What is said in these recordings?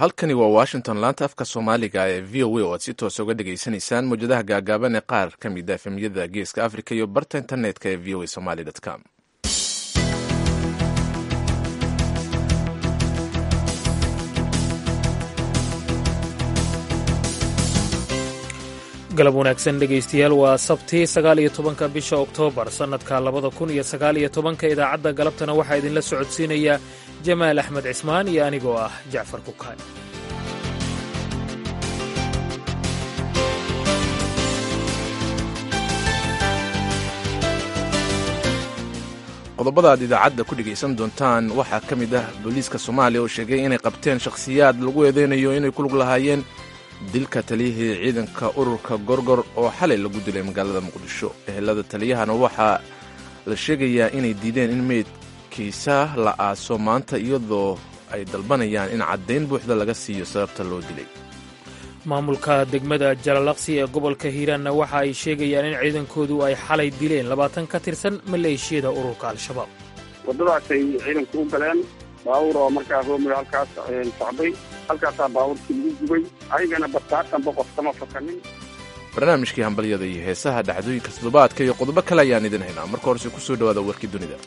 halkani waa washington laanta afka soomaaliga ee v o a oo aad si toosa uga dhegaysanaysaan mawjadaha gaagaaban ee qaar ka mid a efemyada geeska africa iyo barta internetka ee v o a somaly com galab wanaagsan dhegaystayaal waa sabti sagaal iyo tobanka bisha oktoobar sannadka labada kun iyo sagaal iyo tobanka idaacadda galabtana waxaa idinla socodsiinaya jamaal axmed cismaan iyo anigoo ah jacfar kukaan qodobada aad idaacadda ku dhegaysan doontaan waxaa ka mid ah booliiska soomaaliya oo sheegay inay qabteen shakhsiyaad lagu eedeynayo inay ku lug lahaayeen dilka taliyihii ciidanka ururka gorgor oo xalay lagu dilay magaalada muqdisho ehelada taliyahana waxaa la sheegayaa inay diideen in meydkiisa la aaso maanta iyadoo ay dalbanayaan in caddayn buuxda laga siiyo sababta loo dilay maamulka degmada jalalaqsi ee gobolka hiiraanna waxa ay sheegayaan in ciidankoodu ay xalay dileen labaatan ka tirsan maleeshiyada ururka al-shabaab waddadaasay ciidanku u galeen baawur oo markaa roomiga halkaas socday halkaasaa baawurkii lagu gubay ayagana bataatanba qof kama fakanin barnaamijkii hambalyada iyo heesaha dhacdooyinka toddobaadka iyo qodobo kale ayaan idin haynaa marka horese ku soo dhowaada warkii dunida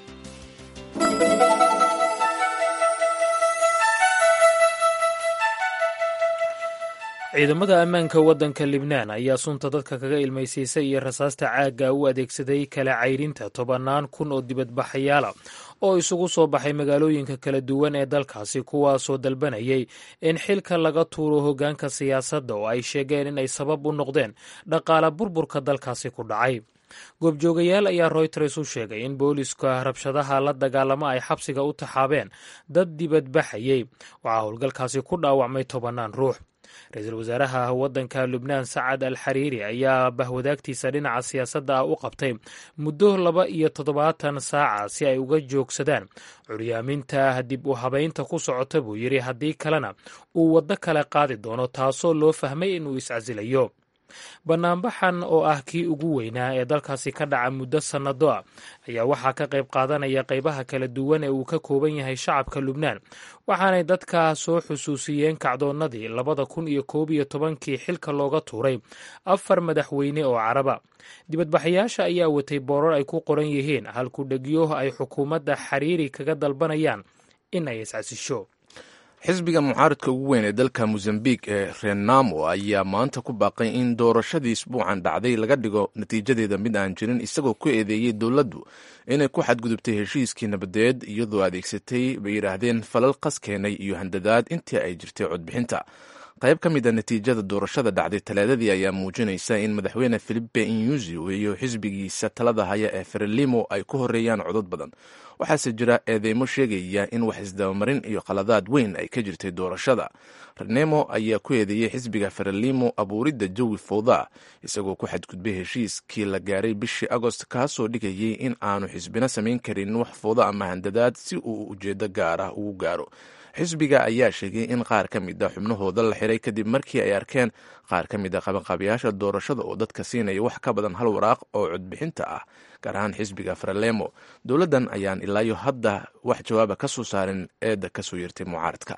ciidamada ammaanka waddanka libnaan ayaa sunta dadka kaga ilmaysiisay iyo rasaasta caagga u adeegsaday kala cayrinta tobannaan kun oo dibadbaxayaala oo isugu soo baxay magaalooyinka kala duwan ee dalkaasi kuwaasoo dalbanayay in xilka laga tuuro hoggaanka siyaasadda oo ay sheegeen inay sabab u noqdeen dhaqaala burburka dalkaasi ku dhacay goobjoogayaal ayaa royters u sheegay in booliska rabshadaha la dagaalamo ay xabsiga u taxaabeen dad dibadbaxayay waxaa howlgalkaasi ku dhaawacmay tobannaan ruux ra-iisul wasaaraha waddanka lubnaan sacad al xariiri ayaa bahwadaagtiisa dhinaca siyaasadda ah u qabtay muddo laba iyo toddobaatan saaca si ay uga joogsadaan curyaaminta dib u habaynta ku socota buu yidhi haddii kalena uu waddo kale qaadi doono taasoo loo fahmay inuu iscasilayo bannaanbaxan oo ah kii ugu weynaa ee dalkaasi ka dhaca muddo sannado ah ayaa waxaa ka qayb qaadanaya qaybaha kala duwan ee uu ka kooban yahay shacabka lubnaan waxaanay dadka soo xusuusiyeen kacdoonnadii labada kun iyo koob iyo tobankii xilka looga tuuray afar madaxweyne oo caraba dibadbaxayaasha ayaa watay boorar ay ku qoran yihiin halkudhegyo ay xukuumadda xariiri kaga dalbanayaan in ay iscasisho xisbiga mucaaradka ugu weyn ee dalka mozambiq ee renamo ayaa maanta ku baaqay in doorashadii isbuucan dhacday laga dhigo natiijadeeda mid aan jirin isagoo ku eedeeyey dowladdu inay ku xadgudubtay heshiiskii nabadeed iyadoo adeegsatay bay yidhaahdeen falal qas keenay iyo handadaad intii ay jirtay codbixinta qayb ka mid a natiijada doorashada dhacday talaadadii ayaa muujinaysa in madaxweyne filipe inyusi iyo xisbigiisa talada haya ee frelimo ay ku horeeyaan codod badan waxaase jira eedeymo sheegaya in wax isdabamarin iyo qaladaad weyn ay ka jirtay doorashada renemo ayaa ku eedeeyey xisbiga frelimo abuuridda jawi fowda isagoo ku xadgudbay heshiiskii la gaaray bishii agost kaasoo dhigayay in aanu xisbina samayn karin wax fowda ama handadaad si uu ujeedo gaar ah ugu gaaro xisbiga ayaa sheegay in qaar ka mid a xubnahooda la xiray kadib markii ay arkeen qaar ka mid a qabanqaabiyaasha doorashada oo dadka siinaya wax ka badan hal waraaq oo codbixinta ah gaar ahaan xisbiga frelemo dowladdan ayaan ilaayo hadda wax jawaaba ka soo saarin eedda kasoo yeertay mucaaradka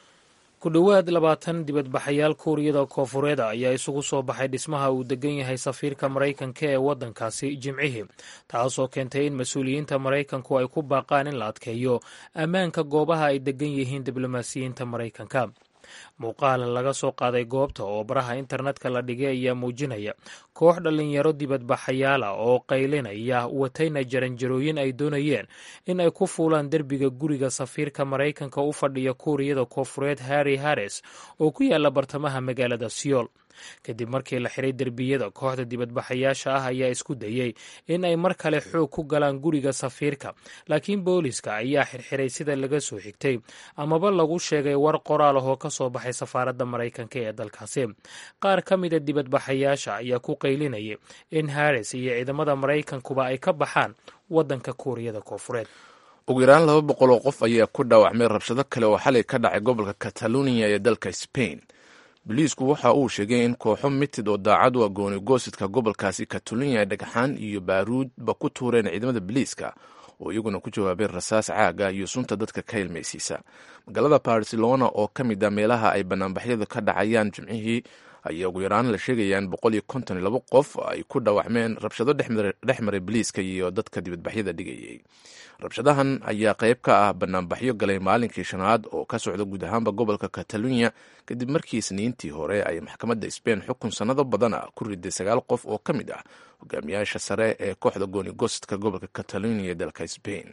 ku dhowaad labaatan dibadbaxayaal kuuriyada koofureeda ayaa isugu soo baxay dhismaha uu degan yahay safiirka maraykanka ee waddankaasi jimcihii taasoo keentay in mas-uuliyiinta maraykanku ay ku baaqaan in la adkeeyo ammaanka goobaha ay degan yihiin diblomaasiyiinta maraykanka muuqaal laga soo qaaday goobta oo baraha internetka la dhigay ayaa muujinaya koox dhallinyaro dibadbaxayaala oo qaylinaya watayna jaranjarooyin ay doonayeen in ay ku fuulaan derbiga guriga safiirka maraykanka u fadhiya kuuriyada koofureed harri harris oo ku yaala bartamaha magaalada siyool kadib markii la xiray derbiyada kooxda dibadbaxayaasha ah ayaa isku dayey in ay mar kale xoog ku galaan guriga safiirka laakiin booliska ayaa xirxiray sida laga soo xigtay amaba lagu sheegay war qoraal ah oo ka soo baxay safaaradda maraykanka ee dalkaasi qaar ka mida dibadbaxayaasha ayaa ku qaylinayay in harris iyo ciidamada maraykankuba ay ka baxaan waddanka kuuriyada koofureed ugu yaraan laba boqol oo qof ayaa ku dhaawacmay rabshado kale oo xalay ka dhacay gobolka kataloniya ee dalka spain boliisku waxa uu sheegay in kooxo mitid oo daacad u agooni goosidka gobolkaasi katalonia ay dhagxaan iyo baaruudba ku tuureen ciidamada boliiska oo iyaguna ku jawaabay rasaas caaga iyo sunta dadka ka ilmaysiisa magaalada barcelona oo ka mid a meelaha ay banaanbaxyadu ka dhacayaan jimcihii ayaa ugu yaraan la sheegaya in boqol iyo konton iyo labo qof ay ku dhaawacmeen rabshado dhex maray biliiska iyo dadka dibadbaxyada dhigayay rabshadahan ayaa qayb ka ah banaanbaxyo galay maalinkii shanaad oo ka socda guud ahaanba gobolka katalunya kadib markii isniintii hore ay maxkamadda sbain xukun sannado badan ah ku riday sagaal qof oo ka mid ah hogaamiyaasha sare ee kooxda goonigostka gobolka katalunya ee dalka sbain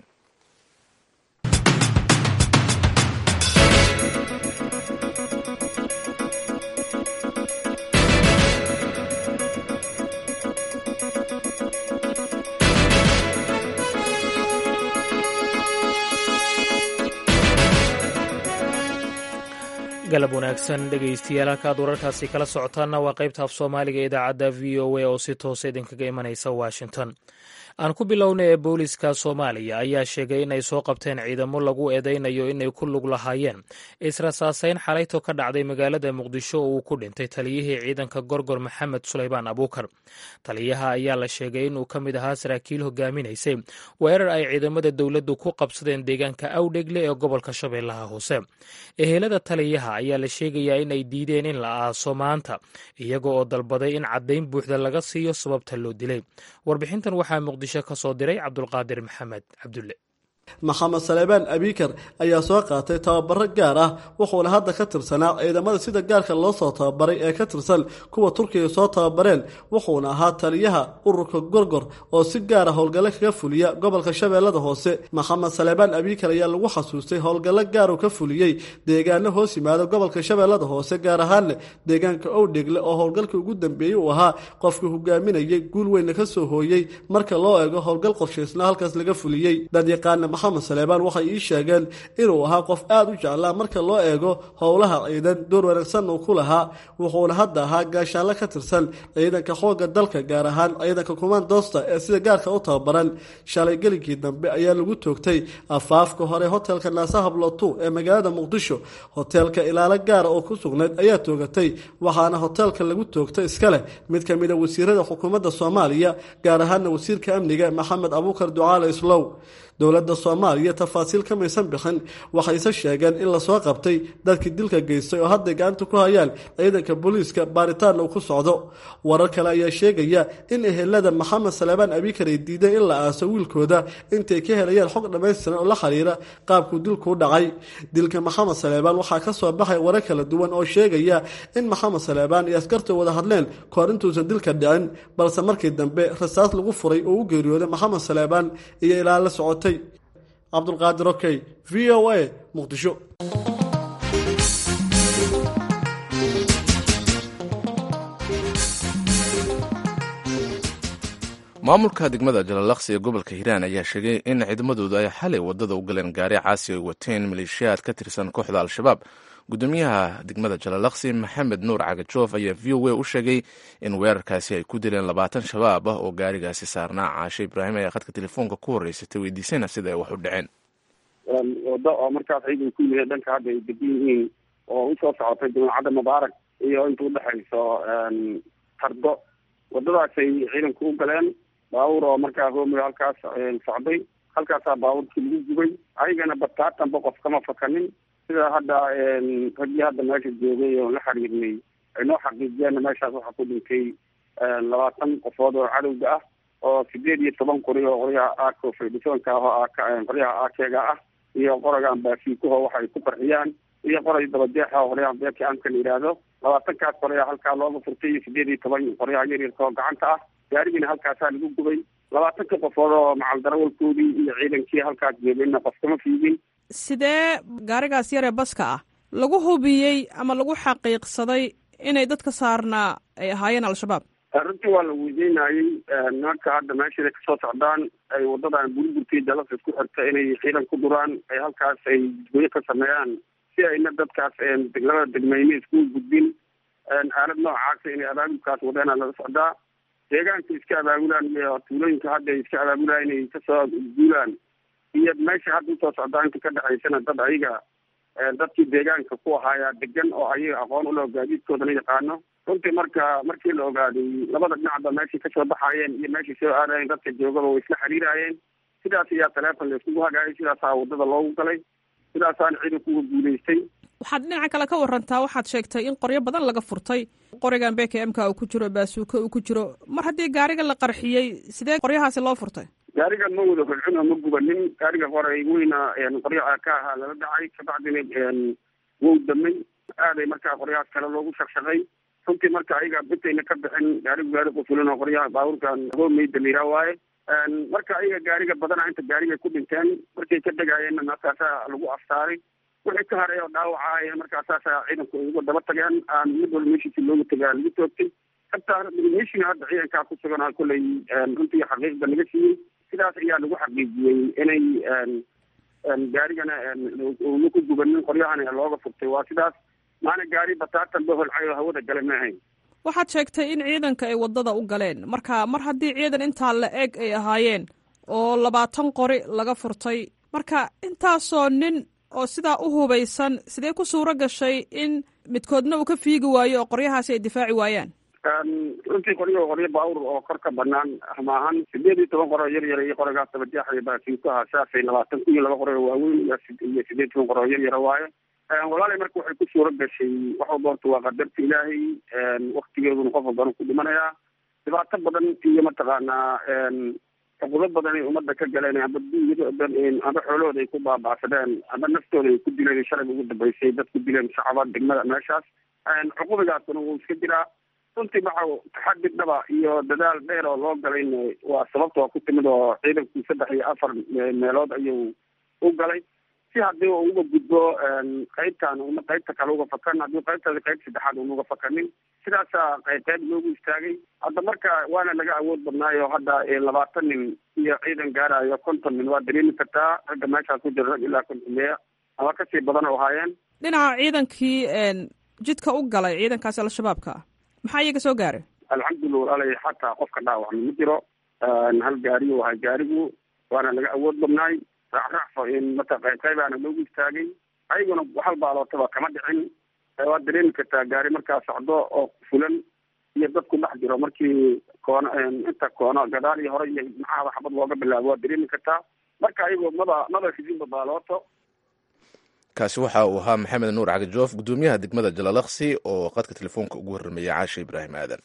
galab wanaagsan dhegaystayaal halkaad wararkaasi kala socotaanna waa qaybta af soomaaliga ee idaacadda v o a oo si toosa idinkaga imanaysa washington aan ku bilowna ee booliska soomaaliya ayaa sheegay inay soo qabteen ciidamo lagu eedaynayo inay ku lug lahaayeen israsaaseyn xalayto ka dhacday magaalada muqdisho oo uu ku dhintay taliyihii ciidanka gorgor maxamed suleymaan abuukar taliyaha ayaa la sheegay inuu ka mid ahaa saraakiil hogaaminaysay weerar ay ciidamada dowladdu ku qabsadeen deegaanka awdhegle ee gobolka shabeellaha hoose ehelada taliyaha ayaa la sheegayaa in ay diideen in la aaso maanta iyaga oo dalbaday in caddayn buuxda laga siiyo sababta loo dilay warbixintan waxaa muqdisho ka soo diray cabdulqaadir maxamed cabdulle maxamed saleebaan abikar ayaa soo qaatay tababaro gaar ah wuxuuna hadda ka tirsanaa ciidamada sida gaarka loo soo tababaray ee ka tirsan kuwa turkiga soo tababareen wuxuuna ahaa taliyaha ururka gorgor oo si gaara howlgallo kaga fuliya gobolka shabeellada hoose maxamed saleebaan abikar ayaa lagu xasuustay howlgallo gaaruu ka fuliyey deegaano hoos yimaada gobolka shabeellada hoose gaar ahaanne deegaanka owdhegle oo howlgalkii ugu dambeeyey uu ahaa qofkii hogaaminayay guul weynna ka soo hooyey marka loo eego howlgal qorshaysna halkaas laga fuliyey dadyaqaana maxamed saleebaan waxay ii sheegeen inuu ahaa qof aada u jeclaa marka loo eego howlaha ciidan door wanaagsan uu ku lahaa wuxuuna hadda ahaa gaashaanle ka tirsan ciidanka xoogga dalka gaar ahaan ciidanka kumandoosta ee sida gaarka u tababaran shalay gelinkii dambe ayaa lagu toogtay afaafka hore hotelka naasahablotu ee magaalada muqdisho hoteelka ilaalo gaara oo ku sugnayd ayaa toogatay waxaana hoteelka lagu toogtay iska leh mid ka mid a wasiirada xukuumadda soomaaliya gaar ahaana wasiirka amniga maxamed abuukar ducaale islow dowladda soomaaliya tafaasiil ka maysan bixin waxayse sheegeen in lasoo qabtay dadkii dilka geystay oo hadday gacanta ku hayaan ciidanka booliiska baaritaanna uu ku socdo warar kale ayaa sheegaya in ehelada maxamed saleebaan abikar ay diideen in la aaso wiilkooda intay ka helayaan xog dhammaystiran oo la xiriira qaabkuu dilkuu dhacay dilka maxamed saleebaan waxaa ka soo baxay warar kala duwan oo sheegaya in maxamed saleebaan iyo askarta wada hadleen kahor intuusan dilka dhicin balse markii dambe rasaas lagu furay oo u geeriyooday maxamed saleebaan iyo ilaa la socotay cabdulqaadir okey v o a muqdisho maamulka degmada jalalaqsi ee gobolka hiiraan ayaa sheegay in ciidamadoodu ay xalay wadada u galeen gaari caasi ay wateen maleeshiyaad ka tirsan kooxda al-shabaab gudoomiyaha degmada jalalaqsi maxamed nuur cagajoof ayaa v o a u sheegay in weerarkaasi ay ku dileen labaatan shabaab ah oo gaarigaasi saarnaa caashe ibraahim ayaa khadka telefoonka ku horeysatay weydiisayna sida ay wax u dhaceen wado oo markaas ciidan ku yimid dhanka hadda ay degan yihiin oo usoo socotay jamacadda mubaarak iyo inta udhexayso tardo wadadaasay ciidanku u galeen baabuur oo markaa hoomiga halkaas socday halkaasaa baabuurkii lagu gubay ayagana bataatanba qof kama fakanin sida hadda raggii hadda meesha joogay oon la xiriirnay ay noo xaqiijiyeenna meeshaas waxaa ku dhintay labaatan qofood oo cadowga ah oo sideed iyo toban qori oo qoryaha aako fedhisoonka ah oo qoryaha aakeega ah iyo qoragan baasiikuho waxa ay ku qarxiyaan iyo qoray dabadeexa oo qoryaha beerka amka la yidhaahdo labaatankaas qoryaa halkaa looga furtay iyo sideed iyo toban qoryaha yaryarka oo gacanta ah gaarigiina halkaasaa lagu gubay labaatanka qofood oo macaldarawalkoodii iyo ciidankii halkaas joogayna qof kama fiigin sidee gaarigaas yaree baska ah lagu hubiyey ama lagu xaqiiqsaday inay dadka saarnaa ay ahaayeen al-shabaab runtii waa la weydiinayey nimanka hadda meeshaday kasoo socdaan ay wadadan burburtii dalasa isku xirta inay ciidan ku duraan ay halkaas ay goyo ka sameeyaan si ayna dadkaas labada degmeyne iskugu gudbin aalad noocaasa inay abaabulkaas wadeena laga socdaa deegaanka iska abaabulaan iyo tuulooyinka hadda ay iska abaabulaan inay kasoo guulaan iyo meesha hadda usoo socdaa inta ka dhexaysana dad ayaga dadkii deegaanka ku ahaayaa degan oo ayaga aqoon uloo gaadiidkoodana yaqaano runtii marka markii la ogaaday labada dhinacba meeshay kasoo baxaayeen iyo meeshay soo aadayeen dadka joogaba way isla xiriiraayeen sidaas ayaa teleefon la iskugu hagaayay sidaasaa wadada loogu galay sidaasaana ciidanku uga guulaystay waxaad dhinaca kale ka warantaa waxaad sheegtay in qoryo badan laga furtay qorigan bk mka uu ku jiro baasuuka uu ku jiro mar haddii gaariga la qarxiyey sidee qoryahaasi loo furtay gaariga ma wada holcun oo ma gubanin gaariga qoray weyna qoryaha ka ahaa lala dhacay kabacdina wow damay aaday markaa qoryahaas kale loogu shaqshaqay runtii marka ayaga bitayna ka bixin gaarigu gaari qufulan oo qoryaha baabuurkan hoomeyda la yiraa waaye marka ayaga gaariga badana inta gaarigay ku dhinteen markay ka degayeenna markaasaa lagu aftaaray wixii ka haray oo dhaawacaaya markaasaasa ciidanku ay uga daba tageen aan mid walba meeshiisi looga tagaa lagu toogtay hataa meeshiina hadda ciidankaa ku sugan kolley runtii xaqiiqda laga siiyey sidaas ayaa lagu xaqiijiyey inay gaarigana una ku gubanin qoryahana looga furtay waa sidaas maana gaari bataatan ba holcay oo hawada gale ma ahayn waxaad sheegtay in ciidanka ay wadada u galeen marka mar haddii ciidan intaa la eg ay ahaayeen oo labaatan qori laga furtay marka intaasoo nin oo sidaa u hubaysan sidee ku suuro gashay in midkoodna uu ka fiigi waayo oo qoryahaasi ay difaaci waayaan runtii qoryo qoryo baawur oo kor ka banaan maahan sideed iyo toban qoro yar yar iyo qorigaas dabajaaxay baasiinku ahaa saasay labaatan kun iyo laba qoro oo waaweyn iyo sideed toban qoro oo yar yara waaye walaalay marka waxay ku suuro gashay wax walba horta waa qadarta ilaahay waktigeeduna qof walbana ku dhimanayaa dhibaato badan iyo mataqaanaa xuquudo badan ay ummadda ka galeen amba dunyada amba xoolahooda ay ku baaba'sadeen amba naftooda ay ku dileen shalay ugu dambeysay dad ku dileen shacaba degmada meeshaas cuqubigaasuna wuu iska jiraa runtii waxa taxadi dhaba iyo dadaal dheer oo loo galayna waa sababta waa ku timid oo ciidanku saddex iyo afar meelood ayuu u galay si haddii u uga gudbo qaybtan una qaybta kale uga fakan haddii qaybtaasi qayb saddexaad una uga fakanin sidaasaa qayb qayb loogu istaagay hadda marka waana laga awood badnaayo hadda labaatan nin iyo ciidan gaarayo konton nin waa dareemi kartaa ragga meeshaas ku jira rag ilaa konton meya ama kasii badan oo ahaayeen dhinaca ciidankii jidka u galay ciidankaasi al-shabaabka ah maxaa iyaga soo gaaray alxamdulillah walaalay xataa qofka dhaawacma ma jiro hal gaariyu ahay gaarigu waana laga awood badnaay raacraacfo in mata qayb qaybaana loogu istaagay ayaguna hal baalootaba kama dhicin waad dareemi kartaa gaari markaa socdo oo fulan iyo dad ku dhex jiro markii koono inta koono gadaal iyo hore iyo maxaaba xabad looga bilaabo waad dareemi kartaa marka ayagoo maba maba ridinba baalooto kaasi waxa uu ahaa maxamed nuur cagajoof guddoomiyaha degmada jalalaksi oo qadka telefoonka ugu warrameeyay caasha ibraahim aadan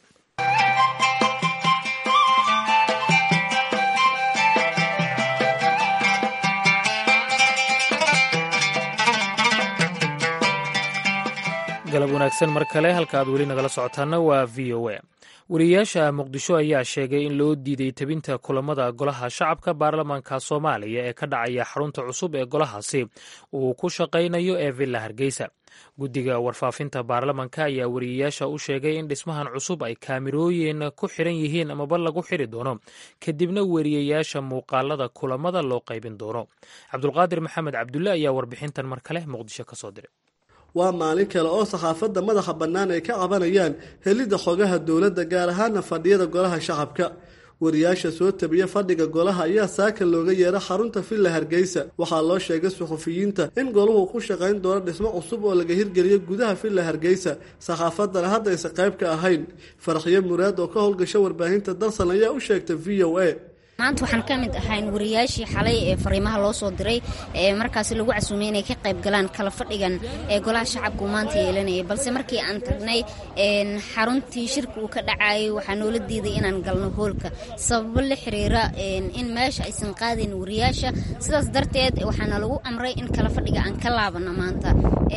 galab wanaagsan mar kale halka aad weli nagala socotaana waa v o a wariyayaasha muqdisho ayaa sheegay in loo diiday tebinta kulamada golaha shacabka baarlamaanka soomaaliya ee ka dhacaya xarunta cusub ee golahaasi uu ku shaqaynayo ee villa hargeysa guddiga warfaafinta baarlamanka ayaa wariyayaasha u sheegay in dhismahan cusub ay kaamirooyin ku xiran yihiin amaba lagu xiri doono kadibna wariyayaasha muuqaalada kulamada loo qaybin doono cabdulqaadir maxamed cabdulle ayaa warbixintan mar kale muqdisho ka soo diray waa maalin kale oo saxaafadda madaxa bannaan ay ka cabanayaan helidda xogaha dowladda gaar ahaana fadhiyada golaha shacabka wariyaasha soo tabiya fadhiga golaha ayaa saaka looga yeera xarunta villa hargeysa waxaa loo sheegay suxufiyiinta in goluhu ku shaqayn doono dhismo cusub oo laga hirgeliyo gudaha villa hargeysa saxaafaddana hadda aysan qayb ka ahayn farakhyo muraad oo ka howlgasha warbaahinta dalsan ayaa u sheegtay v o a maanta waxaan ka mid ahayn wariyaashii xalay ee fariimaha loo soo diray ee markaasi lagu casuumay inay ka qayb galaan kala fadhigan ee golaha shacabka uu maanta yeelanayay balse markii aan tagnay xaruntii shirka uu ka dhacayay waxaa noola diiday inaan galno hoolka sababo la xiriira in meesha aysan qaadayn wariyaasha sidaas darteed waxaana lagu amray in kala fadhiga aan ka laabano maanta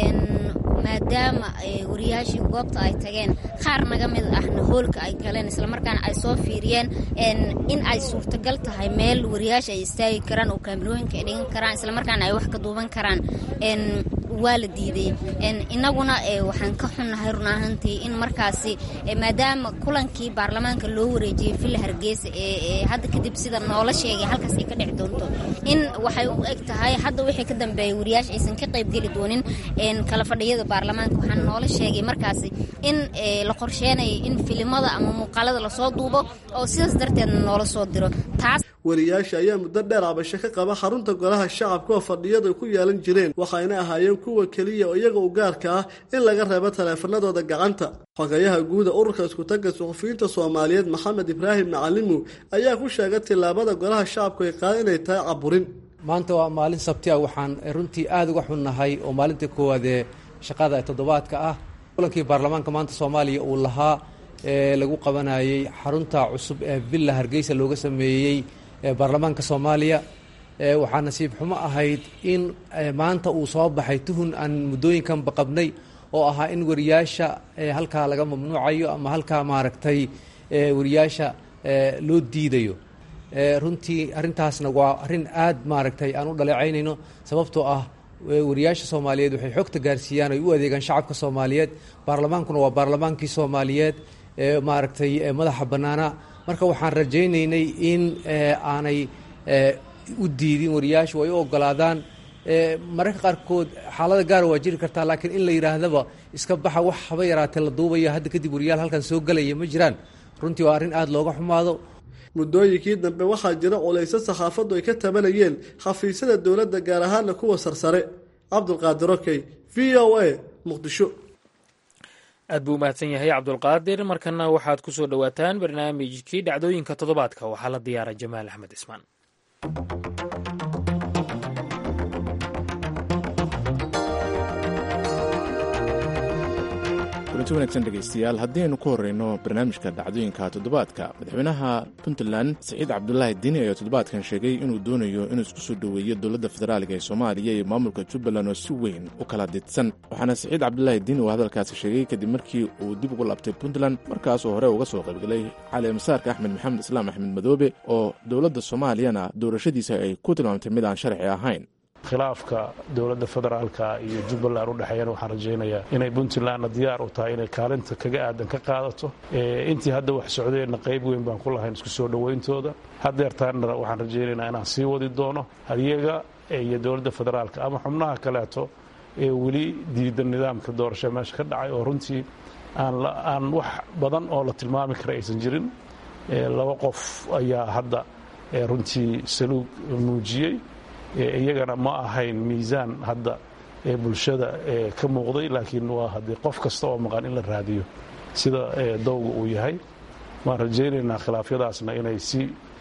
maadaama wariyaashii goobta ay tageen qaar naga mid ahna hoolka ay galeen islamarkaana ay soo fiiriyeen in ay suurtagal tahay meel wariyaasha ay istaagi karaan oo kaamirooyinka ay dhigan karaan islamarkaana ay wax ka duuban karaan waa la diiday inaguna waxaan ka xunnahay run ahaantii in markaasi maadaama kulankii baarlamaanka loo wareejiyey villa hargeysa ee hadda kadib sida noola sheegay halkaas ay ka dhici doonto in waxay u eg tahay hadda wixii ka dambeeya wariyaasha aysan ka qaybgeli doonin kala fadhiyada baarlamaanka waxaan noola sheegay markaasi in la qorsheenayo in filimada ama muuqaalada lasoo duubo oo sidaas darteedna noola soo diro taas wariyaasha ayaa muddo dheer cabasho ka qaba xarunta golaha shacabka oo fadhiyadu ay ku yeelan jireen waxayna ahaayeen kuwa keliya oo iyaga u gaarka ah in laga reebo taleefanadooda gacanta xogayaha guuda ururka iskutagga suxufiyiinta soomaaliyeed maxamed ibraahim macalimu ayaa ku sheegay tillaabada golaha shacabku ay qaada inay tahay caburin maanta waa maalin sabti ah waxaan runtii aada uga xunnahay oo maalintii koowaad ee shaqada ee toddobaadka ah kulankii baarlamaanka maanta soomaaliya uu lahaa ee lagu qabanayey xarunta cusub ee villa hargeysa looga sameeyey baarlamaanka soomaaliya waxaa nasiib xumo ahayd in maanta uu soo baxay tuhun aan muddooyinkanba qabnay oo ahaa in wariyaasha halkaa laga mamnuucayo ama halkaa maaragtay wariyaasha loo diidayo runtii arrintaasna waa arrin aad maaragtay aan u dhaleecaynayno sababtoo ah wariyaasha soomaaliyeed waxay xogta gaarsiiyaan ay u adeegaan shacabka soomaaliyeed baarlamaankuna waa baarlamaankii soomaaliyeed maaragtay madaxa bannaana marka waxaan rajaynaynay in aanay u diidin wariyaashu ay u ogolaadaan mararka qaarkood xaalada gaara waa jiri kartaa laakiin in la yidhaahdaba iska baxa wax haba yaraatee la duubaya hadda kadib wariyaal halkan soo gelaya ma jiraan runtii waa arrin aada looga xumaado muddooyinkii dambe waxaa jira culayso saxaafaddu ay ka tabanayeen xafiisyada dowladda gaar ahaana kuwa sarsare cabdulqaadir okey v o a muqdisho aad buu umahadsan yahay cabdulqaadir markana waxaad ku soo dhowaataan barnaamijkii dhacdooyinka toddobaadka waxaa la diyaaray jamaal axmed ismaan kulanti wanaagsan dhegaystayaal haddii ku horreyno barnaamijka dhacdooyinka toddobaadka madaxweynaha puntland siciid cabdulaahi dini ayaa toddobaadkan sheegay inuu doonayo inuu isku soo dhoweeyo dowladda federaaliga ee soomaaliya iyo maamulka jubbaland oo si weyn u kala didsan waxaana siciid cabdulaahi dini uu hadalkaasi sheegay kadib markii uu dib ugu laabtay puntland markaasuu hore uga soo qaybgalay cali masaarka axmed maxamed islaam axmed madoobe oo dowladda soomaaliyana doorashadiisa ay ku tilmaamtay mid aan sharci ahayn khilaafka dowladda federaalka iyo jubbaland u dhexeeyana waxaan rajaynayaa inay puntlandna diyaar u tahay inay kaalinta kaga aadan ka qaadato intii hadda wax socdeenna qayb weyn baan ku lahayn isku soo dhowayntooda haddeertaanna waxaan rajaynaynaa inaan sii wadi doono iyaga iyo dowladda federaalka ama xubnaha kaleeto ee weli diidan nidaamka doorasho meesha ka dhacay oo runtii aan wax badan oo la tilmaami kara aysan jirin laba qof ayaa hadda runtii saluug muujiyey iyagana ma ahayn miisaan hadda ee bulshada ka muuqday laakiin waa haddii qof kasta oo maqan in la raadiyo sida dowga uu yahay waan rajaynaynaa khilaafyadaasna inay si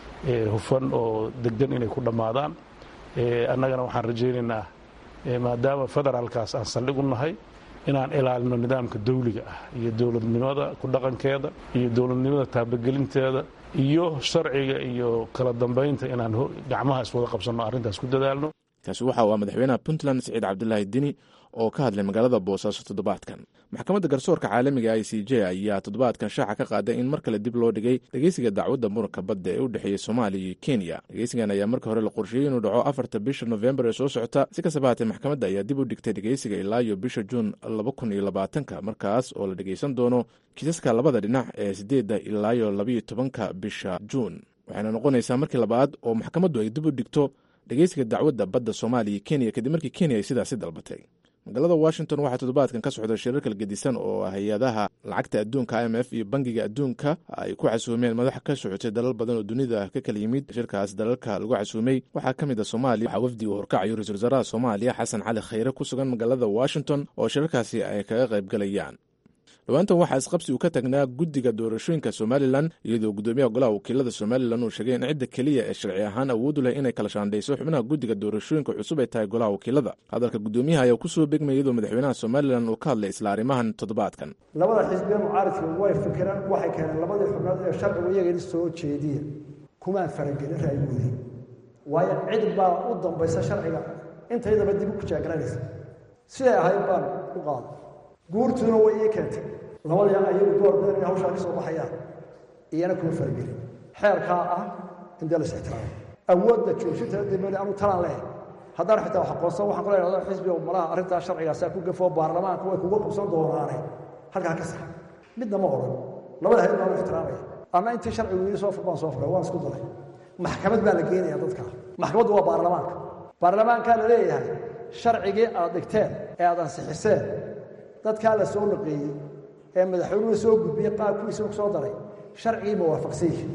hufan oo deggan inay ku dhammaadaan annagana waxaan rajaynaynaa maadaama federaalkaas aan saldhig u nahay inaan ilaalino nidaamka dawliga ah iyo dowladnimada ku dhaqankeeda iyo dowladnimada taabagelinteeda iyo sharciga iyo kala dambaynta inaan gacmaha iswada qabsanno arrintaas ku dadaalno kaasi waxa uu ah madaxweynaha puntland siciid cabdulaahi dini oo ka hadlay magaalada boosaaso toddobaadkan maxkamadda garsoorka caalamiga i c j ayaa toddobaadkan shaaca ka qaaday in mar kale dib loo dhigay dhegeysiga dacwadda muranka badda ee u dhexeeya soomaaliya iyo kenya dhegeysigan ayaa marka hore la qorsheeyey inuu dhaco afarta bisha nofembar ee soo socota si kastaba haatee maxkamadda ayaa dib u dhigtay dhegeysiga ilaa iyo bisha juun laba kun iyo labaatanka markaas oo la dhegeysan doono kiisaska labada dhinac ee sideedda ilaa iyo labaiyo tobanka bisha juun waxayna noqonaysaa markii labaad oo maxkamaddu ay dib u dhigto dhegeysiga dacwadda badda soomaaliya iyo kenya kadib markii kenya ay sidaasi dalbatay magaalada washington waxaa toddobaadkan ka socda shirar kala gedisan oo hay-adaha lacagta adduunka i m f iyo bangiga adduunka ay ku casuumeen madax ka socotay dalal badan oo dunida ka kala yimid shirkaas dalalka lagu casuumay waxaa ka mid a soomaaliya waxaa wafdi uu horkacayo ra-isul wasaaraha soomaaliya xasan cali khayre ku sugan magaalada washington oo shirarkaasi ay kaga qayb galayaan dhowaantan waxaa isqabsi uu ka tagnaa guddiga doorashooyinka somalilan iyadoo guddoomiyaha golaha wakiilada somalilan uu sheegay in cidda keliya ee sharci ahaan awoodu leh inay kala shaandhayso xubnaha guddiga doorashooyinka cusub ay tahay golaha wakiilada hadalka guddoomiyaha ayaa kusoo begmaya iyadoo madaxweynaha somalilan uu ka hadlay isla arrimahan toddobaadkan labada xisbiya mucaaridka way fikiraan waxay keeneen labadii xubnood ee sharcigu iyagani soo jeediya kumaan faragelin ra'yigoodii waayo cid baa u dambaysa sharciga intaydaba dib u kujaagalanaysa siday ahayd baan u qaaday guurtuuna way ii keentay labadii ayagu door badan inay hawshaa ka soo baxayaan iyana kuma faragelin xeerkaa ah in dee las ixtiraamo awoodda joojinta dibali anu talaan leehay haddaan xitaa wax aqoonsan waxaan kula idhahdo xisbiga malaha arrintaa sharcigaasaa ku gafoo baarlamaanka way kuga qabsan doonaane halkaa ka sax midna ma odhan labada hayad baan u ixtiraamaya ama intii sharcigu ii soo fur baan soo furay waan isku daray maxkamad baa la geenaya dadkaa maxkamaddu waa baarlamaanka baarlamaankaa la leeyahay sharcigii aad dhigteen ee aad ansixiseen dadkaa la soo naqeeyey ee madaxweynuhu soo gudbiyey qaabkiisa ku soo daray sharcigii ma waafaqsan yihi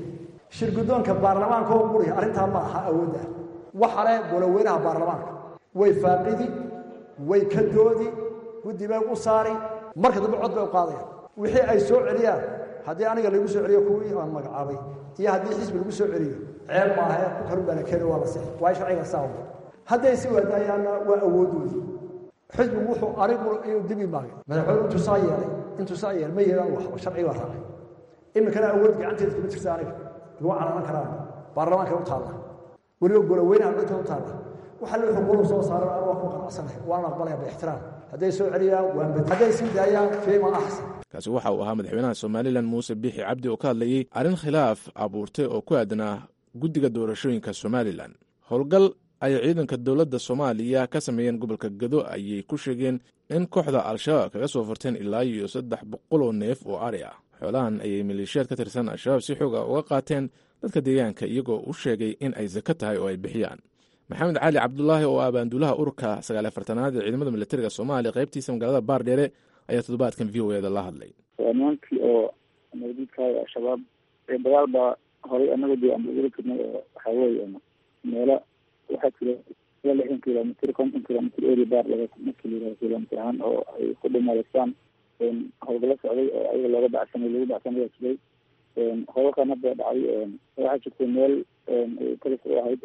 shirgudoonka baarlamaanka oo quriya arrintaa ma aha awoodda waxa leh goloweynaha baarlamaanka way faaqidi way ka doodi guddi bay u saari marka dambe cod bay u qaadayaan wixii ay soo celiyaan haddii aniga lagu soo celiyo kuwii aan magacaabay iyo haddii xisbi lagu soo celiyo ceeb maaha ku kalun baa la keeni waa la sixi waayo sharciga saa hadday si waadaayaanna waa awoodoodii xisbigu wuxuu anigu inuu dibi maagay madaxweyne intuu saa yeelay intuu saa yeelay ma yeelaan wax sharciga waa raacay iminkana awood gacanteeda kuma jirta aniga lagu calalan karaan baarlamaanka u taalla weliba goloweynaha codka u taalla waxa la xuquuqdu soo saaran anigu waa ku qanacsanahay waan aqbalaya biixtiraam hadday soo celiyaan waan bad hadday sii daayaan fiima axsan kaasi waxa uu ahaa madaxweynaha somalilan muuse biixi cabdi oo ka hadlayey arrin khilaaf abuurtay oo ku aadanaa guddiga doorashooyinka somalilan howlgal ay ciidanka dowladda soomaaliya ka sameeyeen gobolka gado ayay ku sheegeen in kooxda al-shabaab kaga soo furteen ilaa iyo saddex boqol oo neef oo ari ah xoolahan ayay maleeshiyaad ka tirsan al-shabaab si xooga uga qaateen dadka deegaanka iyagoo u sheegay in ay sako tahay oo ay bixiyaan maxamed cali cabdulaahi oo ah baanduulaha ururka sagaal afartanaad ee ciidamada militariga soomaaliya qaybtiisa magaalada baardheere ayaa toddobaadkan v o eda la hadlay nimankii oo mawduudkaaga al-shabaab ee dagaal baa horay anaga dee aan ugula jirnay oo waxaa weeye meelo waxaa jira ila lixdan kilomitr konton kilomitr eri baar laga markii la yihahdo kilomitr ahaan oo ay ku dhimadeystaan howlgalo socday oo ayaga looga dacsanay lagu dacsanaya jiray howlkan hadda dhacay waxaa jirtay meel kalis u ahayd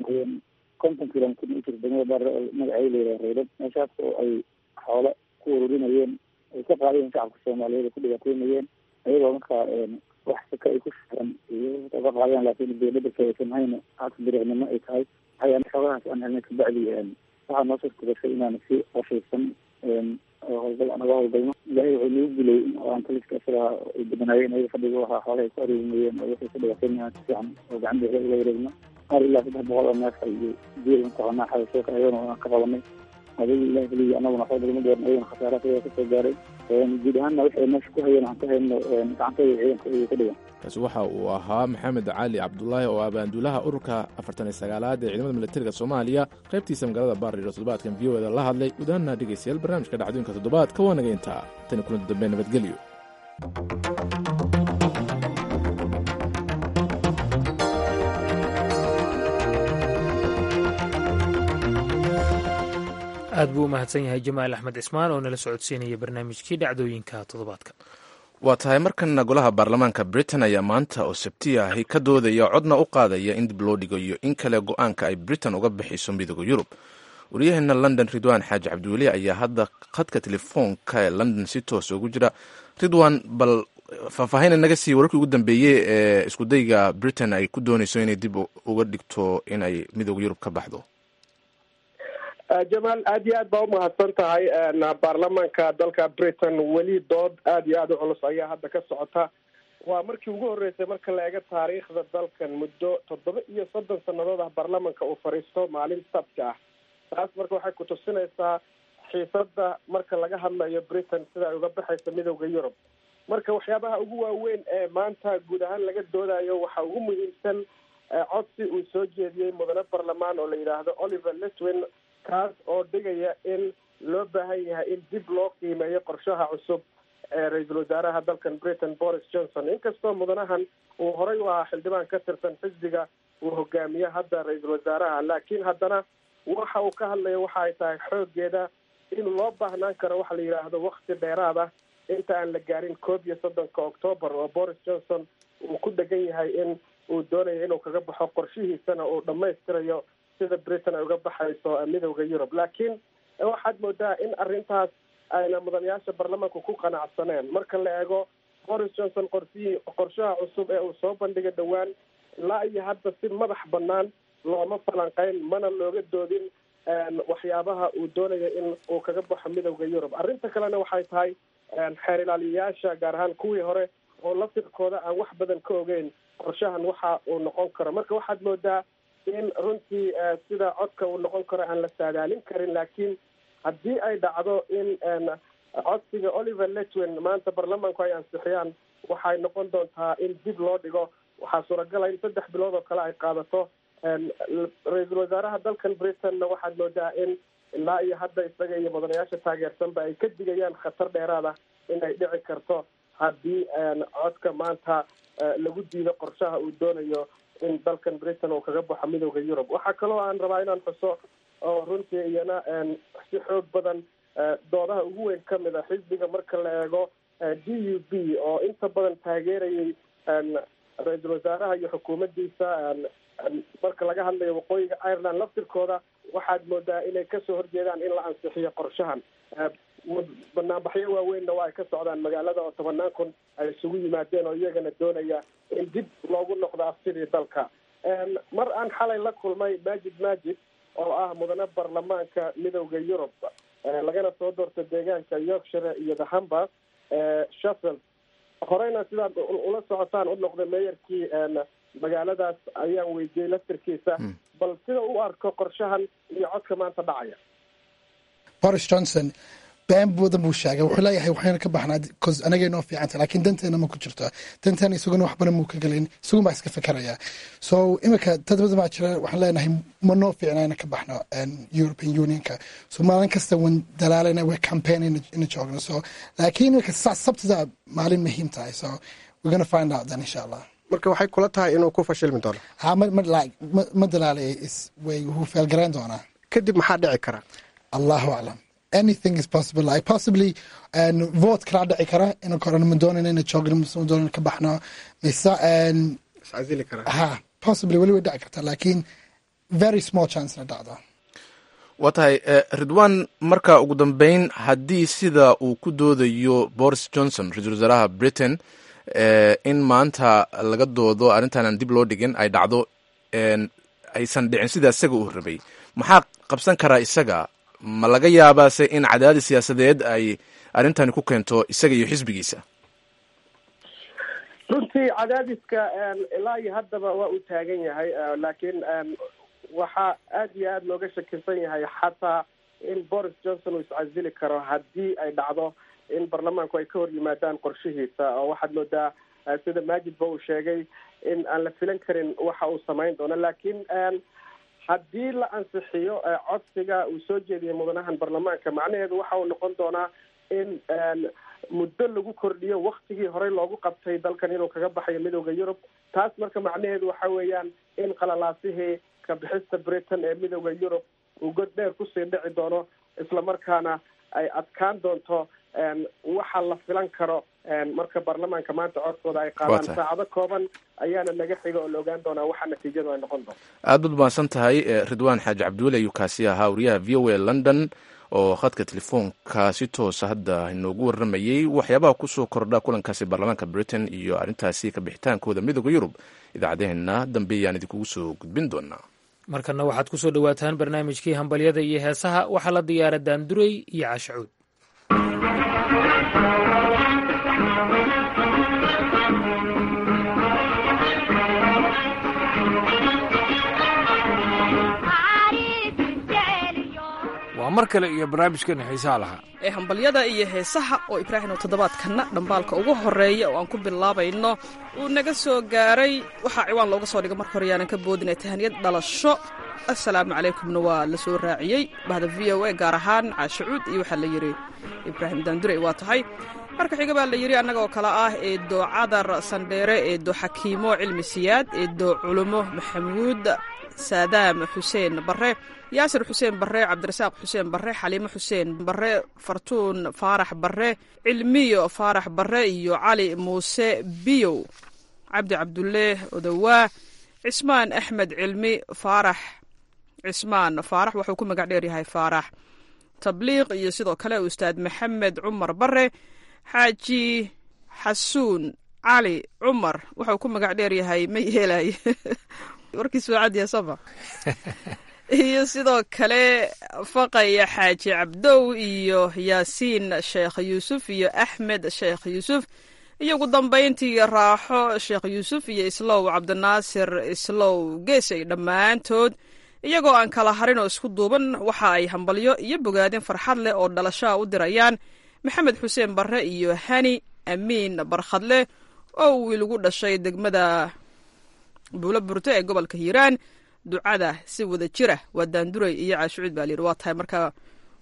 konton kilomitr u jirta degmada baar magaceeda la yihahdo reydad meeshaas oo ay xoolo ku ururinayeen ay ka qaadayeen shacabka soomaaliyeed ay ku dhibaateynayeen ayagoo markaa wax saka ay ku shaaran ka qaadeen laakiin dowladda aysan hayna hata dariicnimo ay tahay waxay xoogahaas aan helnay kabacdi waxaa noo suurta gashay inaan si qorshaysan howlgal anaga howlgalno ilaahay wuxuu nagu dilay aan taliska isaga ay badanaayeen ayaga fadhiga waxaa xoolaha ay ku areemayeen oo waxay ku dhibaateynayaan si fiican oo gacan beexda uga wareegno qaar ilaa saddex boqol oo neef iyo diil ku qabanaa xada soo kaayona aan ka qabanay adiga ilahi keliya anaguna waxba lagama gaarin ayagana khasaaraha ayaga kasoo gaaray guud ahaanna waxay meesha ku hayeen aan ka hayno gacantooda ciidanka ayay ka dhigan kaasi waxa uu ahaa maxamed cali cabdulaahi oo ah baanduulaha ururka afartan iyo sagaalaad ee ciidamada militariga soomaaliya qaybtiisa magaalada baardhiro toddobaadkan v o eda la hadlay guud ahaanna dhegeystayaal barnaamijka dhacdooyinka toddobaadka waa naga intaa tani kulanti dambe nabadgelyo aad buu u mahadsan yahay jamaal axmed cismaan oo nala socodsiinaya barnaamijkii dhacdooyinka toddobaadka waa tahay markana golaha baarlamaanka britain ayaa maanta oo sabti ahi ka doodaya codna u qaadaya in dib loo dhigayo in kale go-aanka ay britain uga bixiso midooda yurub waryaheena london ridwan xaaji cabdiweli ayaa hadda khadka telefoonka ee london si toos ugu jira ridwan bal faahfaahina naga sii wararkii ugu dambeeyey ee iskudayga britain ay ku dooneyso inay dib uga dhigto in ay midooda yurub ka baxdo jamaal aad iyo aad baa umahadsan tahay baarlamaanka dalka britain weli dood aad iyo aad u culus ayaa hadda ka socota waa markii ugu horreysay marka la eego taariikhda dalkan muddo toddoba iyo soddon sannadood ah baarlamanka uu fadhiisto maalin sabti ah taas marka waxay ku tusinaysaa xiisada marka laga hadlayo britain sida ay uga baxayso midooda yurub marka waxyaabaha ugu waaweyn ee maanta guud ahaan laga doodayo waxaa ugu muhiimsan codsi uu soo jeediyey mudane barlamaan oo la yidhaahdo oliver letwin kaas oo dhigaya in loo baahan yahay in dib loo qiimeeyo qorshaha cusub ee ra-iisul wasaaraha dalkan britain boris johnson inkastoo mudanahan uu horay u ahaa xildhibaan ka tirsan xisbiga uu hogaamiye hadda ra-iisul wasaaraha laakiin haddana waxa uu ka hadlaya waxa ay tahay xoogeeda in loo baahnaan karo waxa la yidhaahdo wakti dheeraad ah inta aan la gaarin koob iyo soddonka octoobar oo boris johnson uu ku dhegan yahay in uu doonayo inuu kaga baxo qorshihiisana uu dhammaystirayo sida britain ay uga baxayso midooda yurub laakiin waxaad moodaa in arrintaas ayna mudanayaasha baarlamaanku ku qanacsaneen marka la eego boris johnson qorsihii qorshaha cusub ee uu soo bandhigay dhowaan ilaa iyo hadda si madax banaan looma falanqeyn mana looga doodin waxyaabaha uu doonaya in uu kaga baxo midooda yurub arrinta kalena waxay tahay xeer ilaaliyayaasha gaar ahaan kuwii hore oo laftirkooda aan wax badan ka ogeyn qorshahan waxa uu noqon karo marka waxaad moodaa in runtii sida codka uu noqon karo aan la saadaalin karin laakiin haddii ay dhacdo in codsiga oliver letwin maanta baarlamaanku ay ansixiyaan waxay noqon doontaa in dib loo dhigo waxaa suuragala in saddex bilood oo kale ay qaadato ra-iisul wasaaraha dalkan britainna waxaad moodaa in ilaa iyo hadda isaga iyo mudanayaasha taageersanba ay ka digayaan khatar dheeraad ah in ay dhici karto haddii codka maanta lagu diido qorshaha uu doonayo in dalkan britain uu kaga baxo midooda yurub waxaa kaloo aan rabaa inaan xuso oo runtii iyana si xoog badan doodaha ugu weyn kamid a xisbiga marka la eego d u b oo inta badan taageerayay ra-iisul wasaaraha iyo xukuumaddiisa marka laga hadlayo waqooyiga ireland laftirkooda waxaad moodaa inay kasoo horjeedaan in la ansixiyo qorshahan banaanbaxyo waaweynna waa ay ka socdaan magaalada oo tobanaan kun ay isugu yimaadeen oo iyagana doonaya in dib loogu noqdo afsidii dalka mar aan xalay la kulmay majid majid oo ah mudane baarlamaanka midowda yurub lagana soo doorta deegaanka yorkshire iyo the humber sheffield horeyna sidaad ula socotaan u noqday meeyarkii magaaladaas ayaan weydiiyey laftirkiisa bal sida u arko qorshahan iyo codka maanta dhacaya boris johnson been badan buu sheegay wuxuu leeyahay waxayna ka baxnaa cause anagay noo fiicanta laakiin danteena ma ku jirto danteena isaguna wax badan muu ka gelin isagun baa iska fikiraya so imika dad badan baa jira waxaan leenahay ma noo fiicna ina ka baxno european unionka so maalin kasta wan dalaalana way campaign ina joogno so laakiin imika sabtida maalin muhiim tahay so we're gonna find out then insha allah marka waxay kula tahay inuu ku fashilmi doono ha ma ma ma ma dalaalay way wuu feelgarayn doonaa kadib maxaa dhici kara allahu aclam anything is possible like possibly vote kala dhici kara ina koran ma doonan ina joogno ma doonan ka baxno mise iscasili kara ha possibly weli way dhici kartaa laakiin very small chance na dhacdo waa tahay ridwan marka ugu dambeyn haddii sida uu ku doodayo boris johnson ra-iisul wasaaraha britain in maanta laga doodo arrintan aan dib loo dhigin ay dhacdo aysan dhicin sida isaga uu rabay maxaa qabsan karaa isaga ma laga yaabaase in cadaadis siyaasadeed ay arrintani ku keento isaga iyo xisbigiisa runtii cadaadiska ilaa iyo haddaba waa uu taagan yahay laakiin waxaa aad iyo aada looga shakisan yahay xataa in boris johnson uu iscasili karo haddii ay dhacdo in baarlamaanku ay ka hor yimaadaan qorshihiisa oo waxaad moodaa sida maajidba uu sheegay in aan la filan karin waxa uu samayn doono laakiin haddii la ansixiyo codsiga uu soo jeediyay mudanahan baarlamaanka macnaheedu waxa uu noqon doonaa in muddo lagu kordhiyo waktigii horey loogu qabtay dalkan inuu kaga baxayo midowda yurub taas marka macnaheedu waxa weeyaan in qalalaasihii kabixista britain ee midowda yurub uu god dheer kusii dhici doono islamarkaana ay adkaan doonto waxa la filan karo marka baarlamaanka maanta codkooda ay qaadaan saacado kooban ayaana naga xiga oo la ogaan doonaa waxa natiijadu ay noqon doonto aad baad mahadsan tahay ridwaan xaaji cabdiweli ayuu kaasi ahaa wariyaha v o a london oo khadka telefoonka si toosa hadda inoogu warramayey waxyaabaha kusoo kordha kulankaasi baarlamaanka britain iyo arrintaasi ka bixitaankooda midooda yurub idaacadeheena dambe ayaan idinkugu soo gudbin doonaa markana waxaad kusoo dhowaataan barnaamijkii hambalyada iyo heesaha waxaa la diyaara daanduray iyo caashacuud waa mar kale iyo barnaamijkeena xiisaha lahaa ee hambalyada iyo heesaha oo ibraahim oo toddobaadkanna dhambaalka ugu horreeya oo aan ku bilaabayno uu naga soo gaaray waxaa ciwaan looga soo dhiga marka hore yaanan ka boodinay tahaniyad dhalasho assalaamu calaykumna waa la soo raaciyey bahda v o a gaar ahaan caashacuud iyo waxaa la yidhi ibraahim daandurey waa tahay marka xiga baa la yidhi annaga oo kale ah eedo cadar sandheere eedo xakiimo cilmi siyaad eedo culumo maxamuud saadaam xuseen barre yaasir xuseen barre cabdirasaaq xuseen barre xaliimo xuseen barre fartuun faarax barre cilmiyo faarax barre iyo cali muuse biyow cabdi cabdulle odowaa cismaan axmed cilmi faarax cismaan faarax wuxuu ku magac dheer yahay faarax tabliiq iyo sidoo kale ustaad maxamed cumar barre xaaji xasuun cali cumar wuxuu ku magac dheer yahay ma yeelay warkiis waa cadiya soma iyo sidoo kale faqaya xaaji cabdow iyo yaasiin sheekh yuusuf iyo axmed sheekh yuusuf iyo ugu dambayntii raaxo sheekh yuusuf iyo islow cabdinaasir islow geesay dhammaantood iyagoo aan kala harin oo isku duuban waxa ay hambalyo iyo bogaadin farxad leh oo dhalashaa u dirayaan maxamed xuseen barre iyo hani amiin barkhadle oo wiil ugu dhashay degmada buulo burto ee gobolka hiiraan ducada si wada jira waa daanduray iyo caashucuud baa layidhi waa tahay marka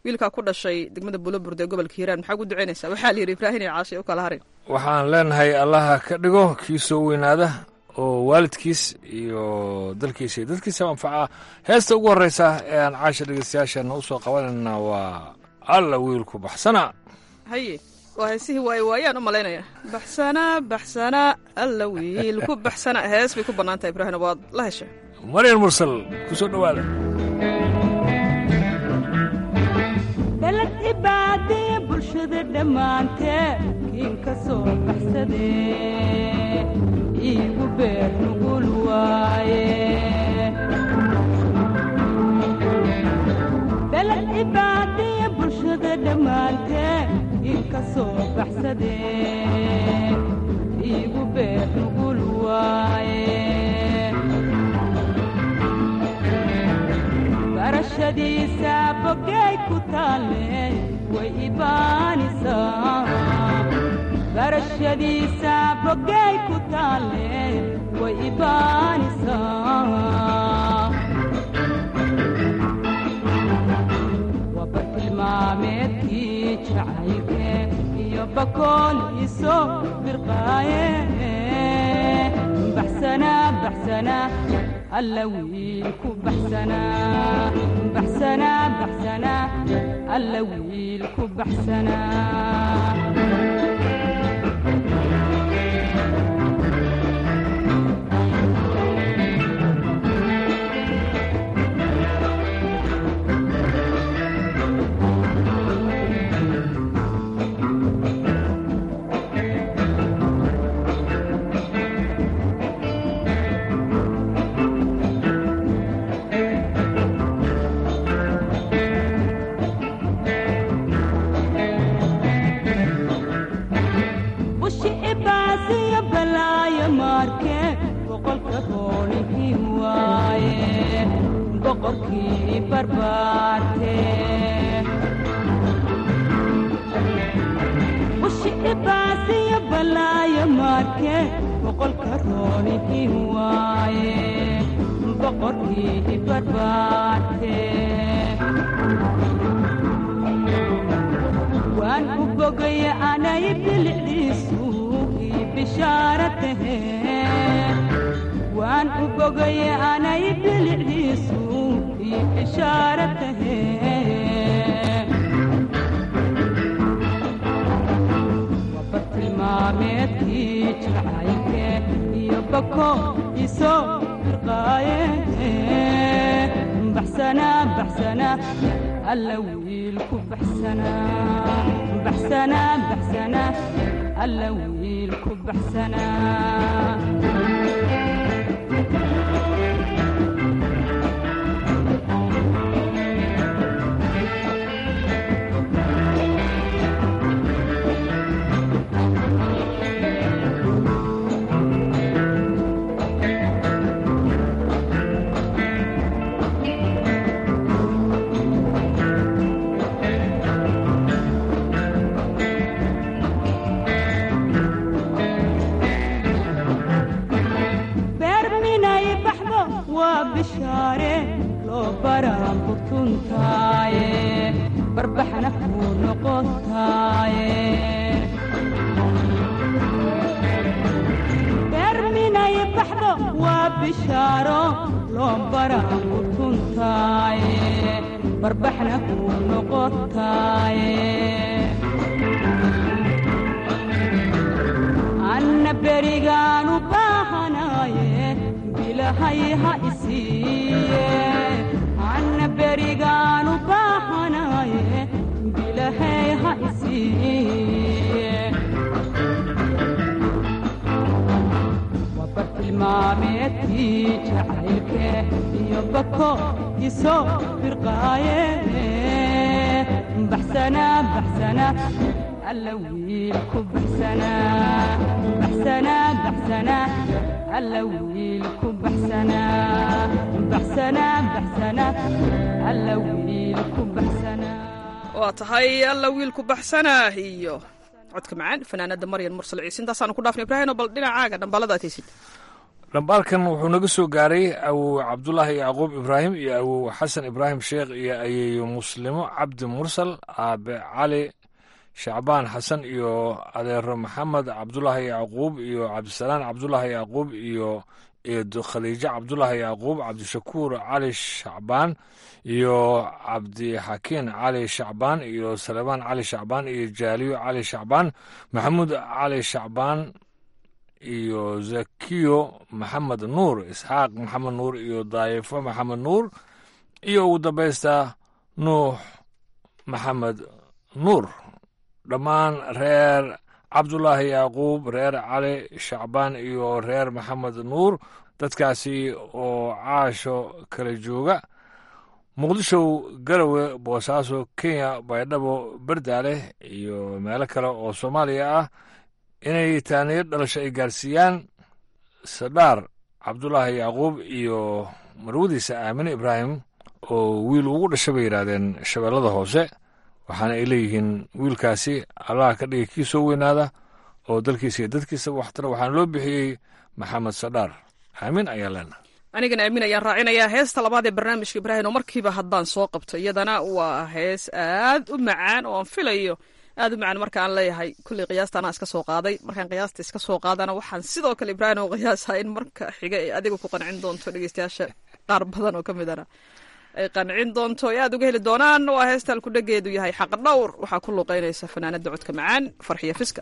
wiilkaa ku dhashay degmada bulaburde ee gobolka hiiraan maxaa ugu duceynaysaa waxaa la yidhi ibraahin iyo caashay u kala harin waxaan leenahay allaha ka dhigo kii soo weynaada oo waalidkiis iyo dalkiisa iyo dadkiisa anfaca heesta ugu horreysa ee aan caasha dhegeystayaashana u soo qabanayna waa alla wiilku baxsana haye waa heesihii waaye waayaan u malaynaya baxsana baxsana alla wiil ku baxsana hees bay ku bannaan tahay ibraahina waad la heshay maryan mursal ku soo dhowaada dalad ibaadee bulshada dhammaantee kiin ka soo baxsadee iigu beer nugul waaye dalad ibaadee bulshada dhammaantee kiin ka soo baxsadee iigu beer nugul waaye barashadiisa bogay ku taalle way ibaanisaa barashadiisa bogay ku taalle way ibaanisaa waba tilmaameedkii jacaylke iyo bakool iso birqaaye baxsana baxsana alla wiil ku baxsana baxsana baxsana alla wiil ku baxsana bushi ibaasiyo balaayo maarke boqolka roonihii waaye boqorkii barbaarte bushi ibaasiyo balaayo maarke boqolka roonihii waaye boqorkii barbaarte waan u bogaya anay bilicdiisu ii bishaara tahe waan u bogaya anay bilicdiisu ii bishaara tahe waba tilmaameedkii jacaylke iyo bako isoo firqaaye baxsana baxsana alla wiil ku baxsana baxsana baxsana alla wiil ku baxsana beer minay baxdo waa bishaare loo baraan butuntaaye barbaxna kuu noqotaaye beer minay baxdo waa bishaaro loo baraan butuntaaye barbaxna kuu noqotaaye anna berigaanu baahanaaye bilahay ha isiiye anna berigaanu baahanaaye bilahay ha isiiye waba tilmaameedkii jacaylke iyo bako isoo firqaaye baxsana baxsana alla wiil ku baxsana baxsana baxsana alla wiil ku baxsana baxsana baxsana alla wiil ku baxsana waa tahay alla wiilku baxsana iyo codka macaan fanaanada maryan mursal ciise intaasaanu ku dhaafna ibraahino bal dhinacaaga dhambalada ataysid dhambaalkan wuxuu naga soo gaaray awow cabdulaahi yacquub ibraahim iyo awow xasan ibraahim sheekh iyo ayeeyo muslimo cabdi mursal aabe cali shacbaan xasan iyo adeero maxamed cabdulaahi yacquub iyo cabdisalaan cabdulaahi yacquub iyo eedo khaliijo cabdulaahi yacquub cabdishakuur cali shacbaan iyo cabdixakiin cali shacbaan iyo salemaan cali shacbaan iyo jaaliyo cali shacbaan maxamuud cali shacbaan iyo zakiyo maxamed nuur isxaaq maxamed nuur iyo daayifo maxamed nuur iyo ugu dambaysta nuux maxamed nuur dhammaan reer cabdulaahi yacquub reer cali shacbaan iyo reer maxamed nuur dadkaasi oo caasho kala jooga muqdisho garowe boosaaso kenya baydhabo berdaale iyo meelo kale oo soomaaliya ah inay taaniyo dhalasho ay gaarsiiyaan sadhaar cabdulaahi yacquub iyo marwadiisa aamine ibraahim oo wiil ugu dhasha bay yidhaahdeen shabeellada hoose waxaana ay leeyihiin wiilkaasi allaha ka dhigay kii soo weynaada oo dalkiisa iyo dadkiisa waxtara waxaana loo bixiyey maxamed sadhaar aamin ayaa leenahay anigana aamin ayaan raacinayaa heesta labaad ee barnaamijka ibraahim oo markiiba haddaan soo qabto iyadana waa hees aad u macaan oo aan filayo aad u macaan marka aan leeyahay kulley qiyaasta anaa iska soo qaaday markaan qiyaasta iska soo qaadana waxaan sidoo kale ibraahim oo qiyaasaa in marka xiga ee adiga ku qancin doonto dhegeystayaasha qaar badan oo ka midana ay qancin doonto ay aad uga heli doonaan waa heesta alkudhageedu yahay xaq dhowr waxaa ku luuqeynaysa fanaanada codka macaan farxiya fiska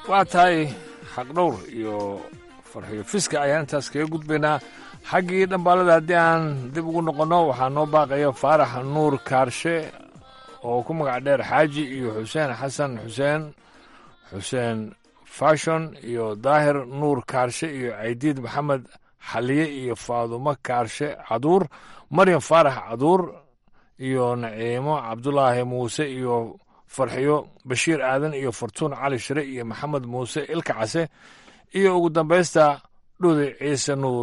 waa tahay xaqdhowr iyo farxiyo fiska ayaan intaas kaga gudbaynaa xaggii dhambaalada haddii aan dib ugu noqonno waxaa noo baaqaya faarax nuur kaarshe oo ku magac dheer xaaji iyo xuseen xasan xuseen xuseen fashon iyo daahir nuur kaarshe iyo caydiid maxamed xaliye iyo faadumo kaarshe caduur maryam faarax caduur iyo naciimo cabdulaahi muuse iyo farxiyo bashiir aadan iyo fartuun cali shire iyo maxamed muuse ilka case iyo ugu dambaysta dhudi ciise nuur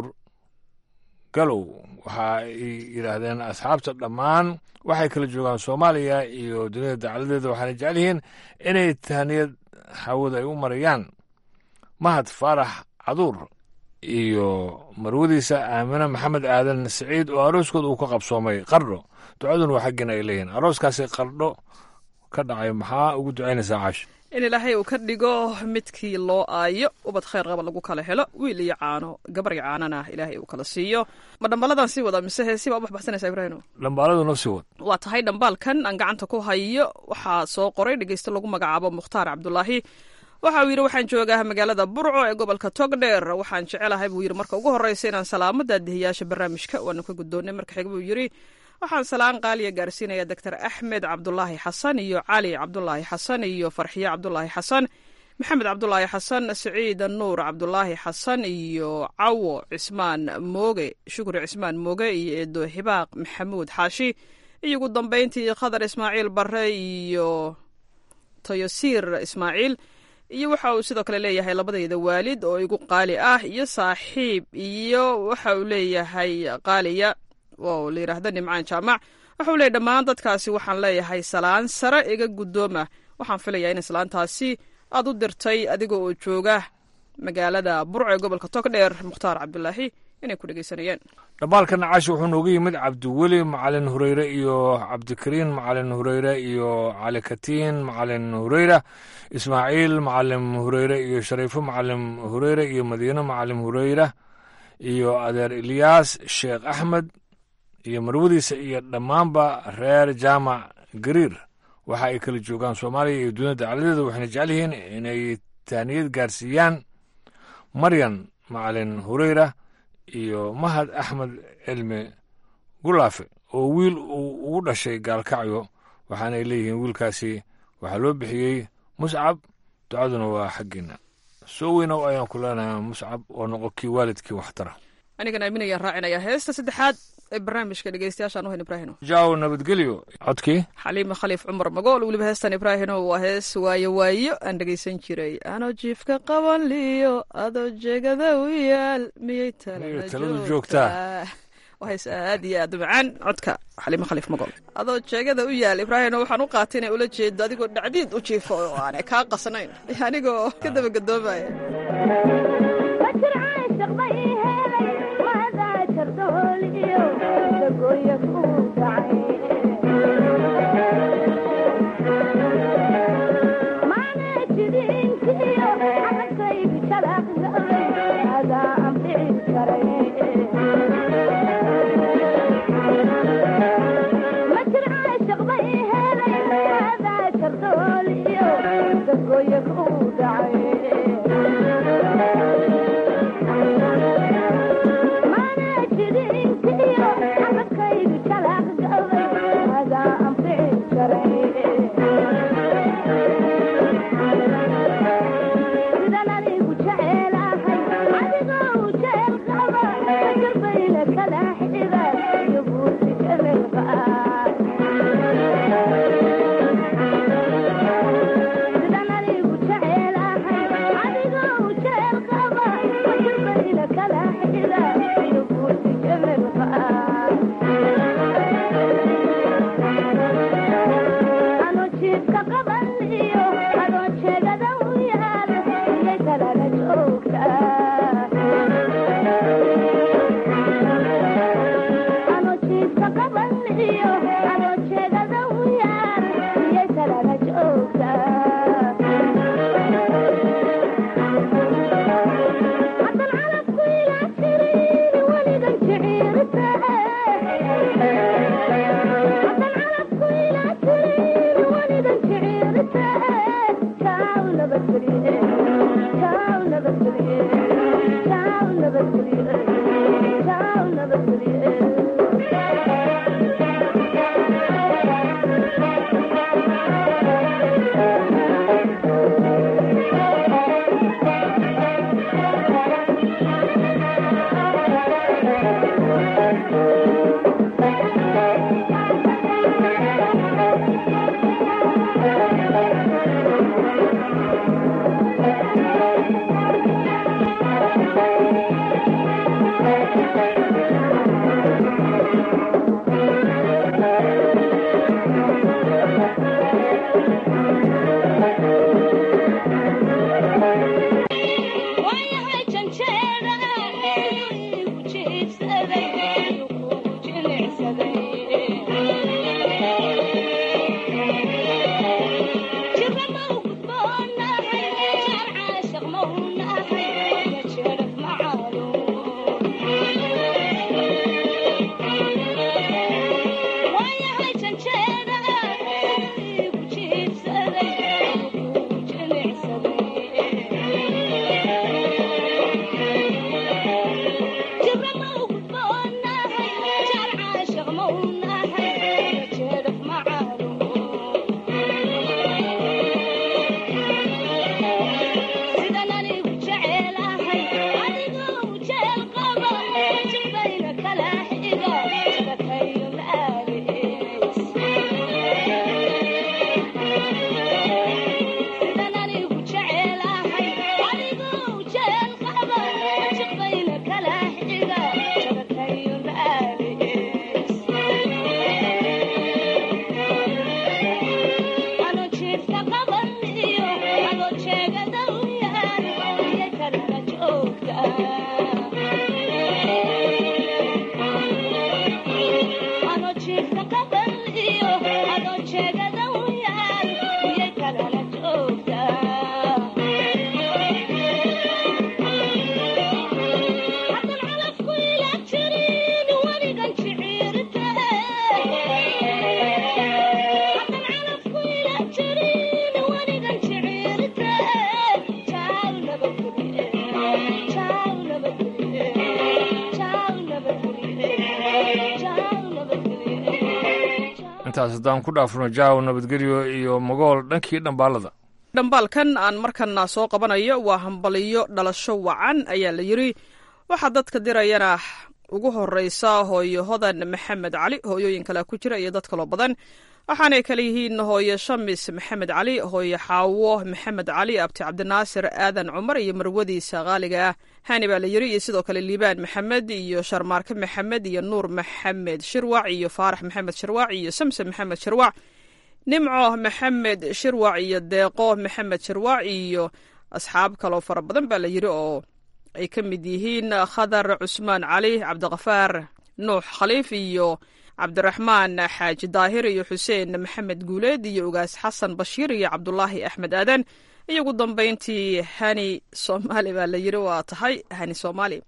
galow waxa ay yidhaahdeen asxaabta dhammaan waxay kala joogaan soomaaliya iyo dunida dacaladeeda waxaana jecel yihiin inay tahniyad hawada ay u marayaan mahad faarax caduur iyo marwadiisa aamine maxamed aadan siciid oo arooskooda uu ka qabsoomay qardho ducaduna waa xaggiina ay leeyihiin arooskaasi qardho ka dhacay maxaa ugu ducaynaysaa caash in ilaahay uu ka dhigo midkii loo aayo ubad khayr qaba lagu kala helo wiil iyo caano gabar iyo caanana ilaahay uu kala siiyo ma dhambaaladan sii wada mise heesi baa u baxbaxsanaysa ibraahino dhambaaladu noo sii wad waa tahay dhambaalkan aan gacanta ku hayo waxaa soo qoray dhegeyste lagu magacaabo mukhtaar cabdulaahi waxa uu yidhi waxaan joogaa magaalada burco ee gobolka togdheer waxaan jecelahay buu yidhi marka ugu horreysa inaan salaamo daadihiyaasha barnaamijka waanu ka guddoonnay marka xig buu yidhi waxaan salaan qaaliya gaarsiinaya doctor axmed cabdulaahi xasan iyo cali cabdulaahi xasan iyo farxiye cabdulaahi xasan maxamed cabdulaahi xasan siciid nuur cabdulaahi xasan iyo cawo cismaan mooge shukri cismaan mooge iyo eedo hibaaq maxamuud xaashi iyo ugu dambeyntii khadar ismaaciil bare iyo toyosiir ismaaciil iyo waxa uu sidoo kale leeyahay labadayda waalid oo igu qaali ah iyo saaxiib iyo waxa uu leeyahay qaaliya oo la yidhaahdo nimcaan jaamac waxa uu leeyahy dhammaan dadkaasi waxaan leeyahay salaan sare iga guddooma waxaan filayaa in salaantaasi aad u dirtay adiga oo jooga magaalada burco ee gobolka togdheer mukhtaar cabdulaahi inay ku dhegeysanayeen dhambaalkan caashi wuxuu noogu yimid cabdiweli macalin hureyre iyo cabdikariin macalin hureyre iyo cali katiin macalin hureyra ismaaciil macalin hureyre iyo shariifo macalin hureyre iyo madiine macalin hureyra iyo adeer ilyaas sheekh axmed iyo marwadiisa iyo dhammaanba reer jaamac gariir waxa ay kala joogaan soomaaliya iyo dunida dacaladeeda waxayna jecel yihiin inay taaniyad gaarsiiyaan maryan macalin hureyra iyo mahad axmed cilmi gulaafe oo wiil uu ugu dhashay gaalkacyo waxaanay leeyihiin wiilkaasi waxaa loo bixiyey muscab ducaduna waa xaggiina soo weynow ayaan ku leenahay muscab oo noqo kii waalidkii waxtara anigan aaminayaan raacinaya heesta saddexaad ee barnaamijka dhegeystayaashaan u hayn ibraahino jaaw nabadgelyo codkii xaliima khaliif cumar magool weliba heestan ibraahino waa hees waayo waayo aan dhegeysan jiray anoo jiifka qaban liyo adoo jeegada u yaal miyay taladu joogtaa waa hees aad iyo aad u macaan codka xaliima khaliif magool adoo jeegada u yaal ibraahino waxaan u qaatay inay ula jeedo adigoo dhacdiid u jiifo oo aanay kaa qasnayn anigoo ka dabagadoomaya Yeah. intaas haddaan ku dhaafno jaaw nabadgelyo iyo magool dhankii dhambaalada dhambaalkan aan markana soo qabanayo waa hambaliyo dhalasho wacan ayaa la yidri waxaa dadka dirayana ugu horeysa hooyo hodan maxamed cali hooyooyin kale ku jira iyo dad kaloo badan waxaanay kale yihiin hooyo shamis maxamed cali hooyo xaawo maxamed cali abti cabdinaasir aadan cumar iyo marwadiisa qaaliga ah hani baa la yiri iyo sidoo kale liibaan maxamed iyo sharmaarke maxamed iyo nuur maxamed shirwac iyo faarax maxamed shirwac iyo samsam maxamed shirwac nimco maxamed shirwac iyo deeqo maxamed shirwac iyo asxaab kaloo fara badan baa la yiri oo ay ka mid yihiin khadar cusmaan cali cabdiqafaar nuux khaliif iyo cabdiraxmaan xaaji daahir iyo xuseen maxamed guuleed iyo ugaas xasan bashiir iyo cabdulaahi axmed aadan iyo ugu dambeyntii hani soomaali baa la yiri waa tahay hani soomaali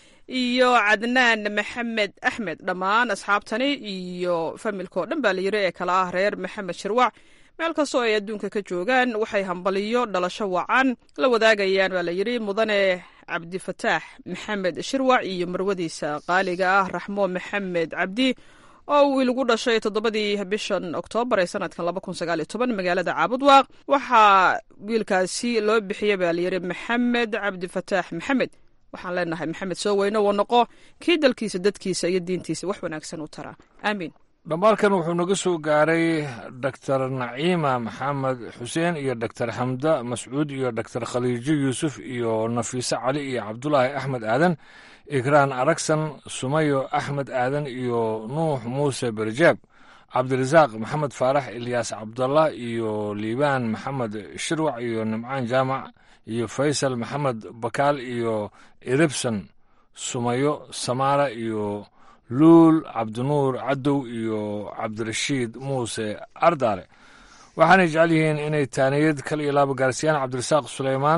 iyo cadnaan maxamed axmed dhammaan asxaabtani iyo familka oo dhan baa la yiri ee kala ah reer maxamed shirwac meel kastoo ay adduunka ka joogaan waxay hambaliyo dhalasho wacan la wadaagayaan baa la yiri mudane cabdifataax maxamed shirwac iyo marwadiisa qaaliga ah raxmo maxamed cabdi oo wiil ugu dhashay toddobadii bishan oktoobar ee sanadkan laba kun sagaal iyo toban magaalada caabudwaaq waxaa wiilkaasi loo bixiyey baa layidhi maxamed cabdifataax maxamed waxaan leenahay maxamed soo weyne woo noqo kii dalkiisa dadkiisa iyo diintiisa wax wanaagsan u taraa aamiin dhambaalkan wuxuu naga soo gaaray doctor naciima maxamed xuseen iyo doctor xamda mascuud iyo doctor khaliijo yuusuf iyo nafiise cali iyo cabdulaahi axmed aadan ikraan aragsan sumayo axmed aadan iyo nuux muuse berjaab cabdirasaaq maxamed faarax ilyaas cabdallah iyo liibaan maxamed shirwac iyo nimcaan jaamac iyo faysal maxamed bakaal iyo iribson sumayo samaara iyo luul cabdinuur cadow iyo cabdirashiid muuse ardaale waxaanay jecel yihiin inay taaniyad kal iyo laaba gaarsiyaan cabdirasaaq suleymaan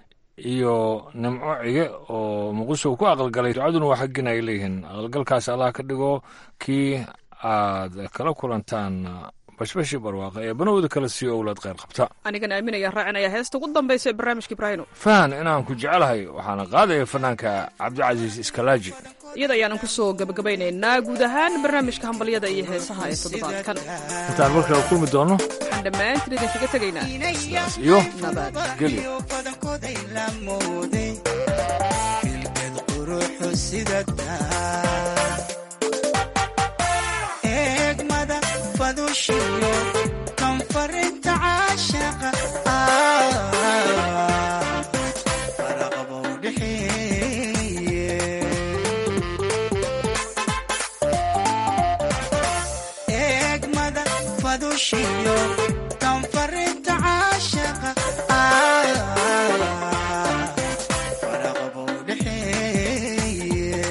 iyo nimco cige oo muqdisho ku aqalgalay ducaduna waa xaggin ay leeyihiin aqalgalkaas allah ka dhigo kii aad kala kulantaan bashbashi barwaaqa ee banowda kale sii owlaad kheyr qabta anigan aaminaya raacinaya heesta ugu dambaysa ee barnaamijka ibraahino fahan inaan ku jecelahay waxaana qaadaya fanaanka cabdicasiis iskalaaji iyada ayaanan ku soo gabagabaynaynaa guud ahaan barnaamijka hambalyada iyo heesaha ee toddobaadkan intaan markale kulmi doonno waxaan dhammaantiin idinkaga tegaynaa sidaas iyo nabadgelyo kanfarinta caashaqa faraqabow dhexeeye eegmada fadushiyo kanfarinta caashaqa faraqabow dhexeeye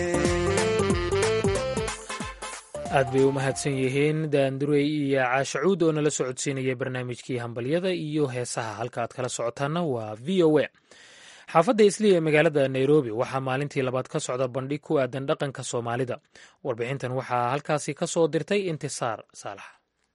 aad bay u mahadsan yihiin daandurey iyo caashacuud oo nala socodsiinaya barnaamijkii hambalyada iyo heesaha halka aad kala socotaana waa v o a xaafadda isliya ee magaalada nairobi waxaa maalintii labaad ka socda bandhig ku aadan dhaqanka soomaalida warbixintan waxaa halkaasi ka soo dirtay intisaar saalax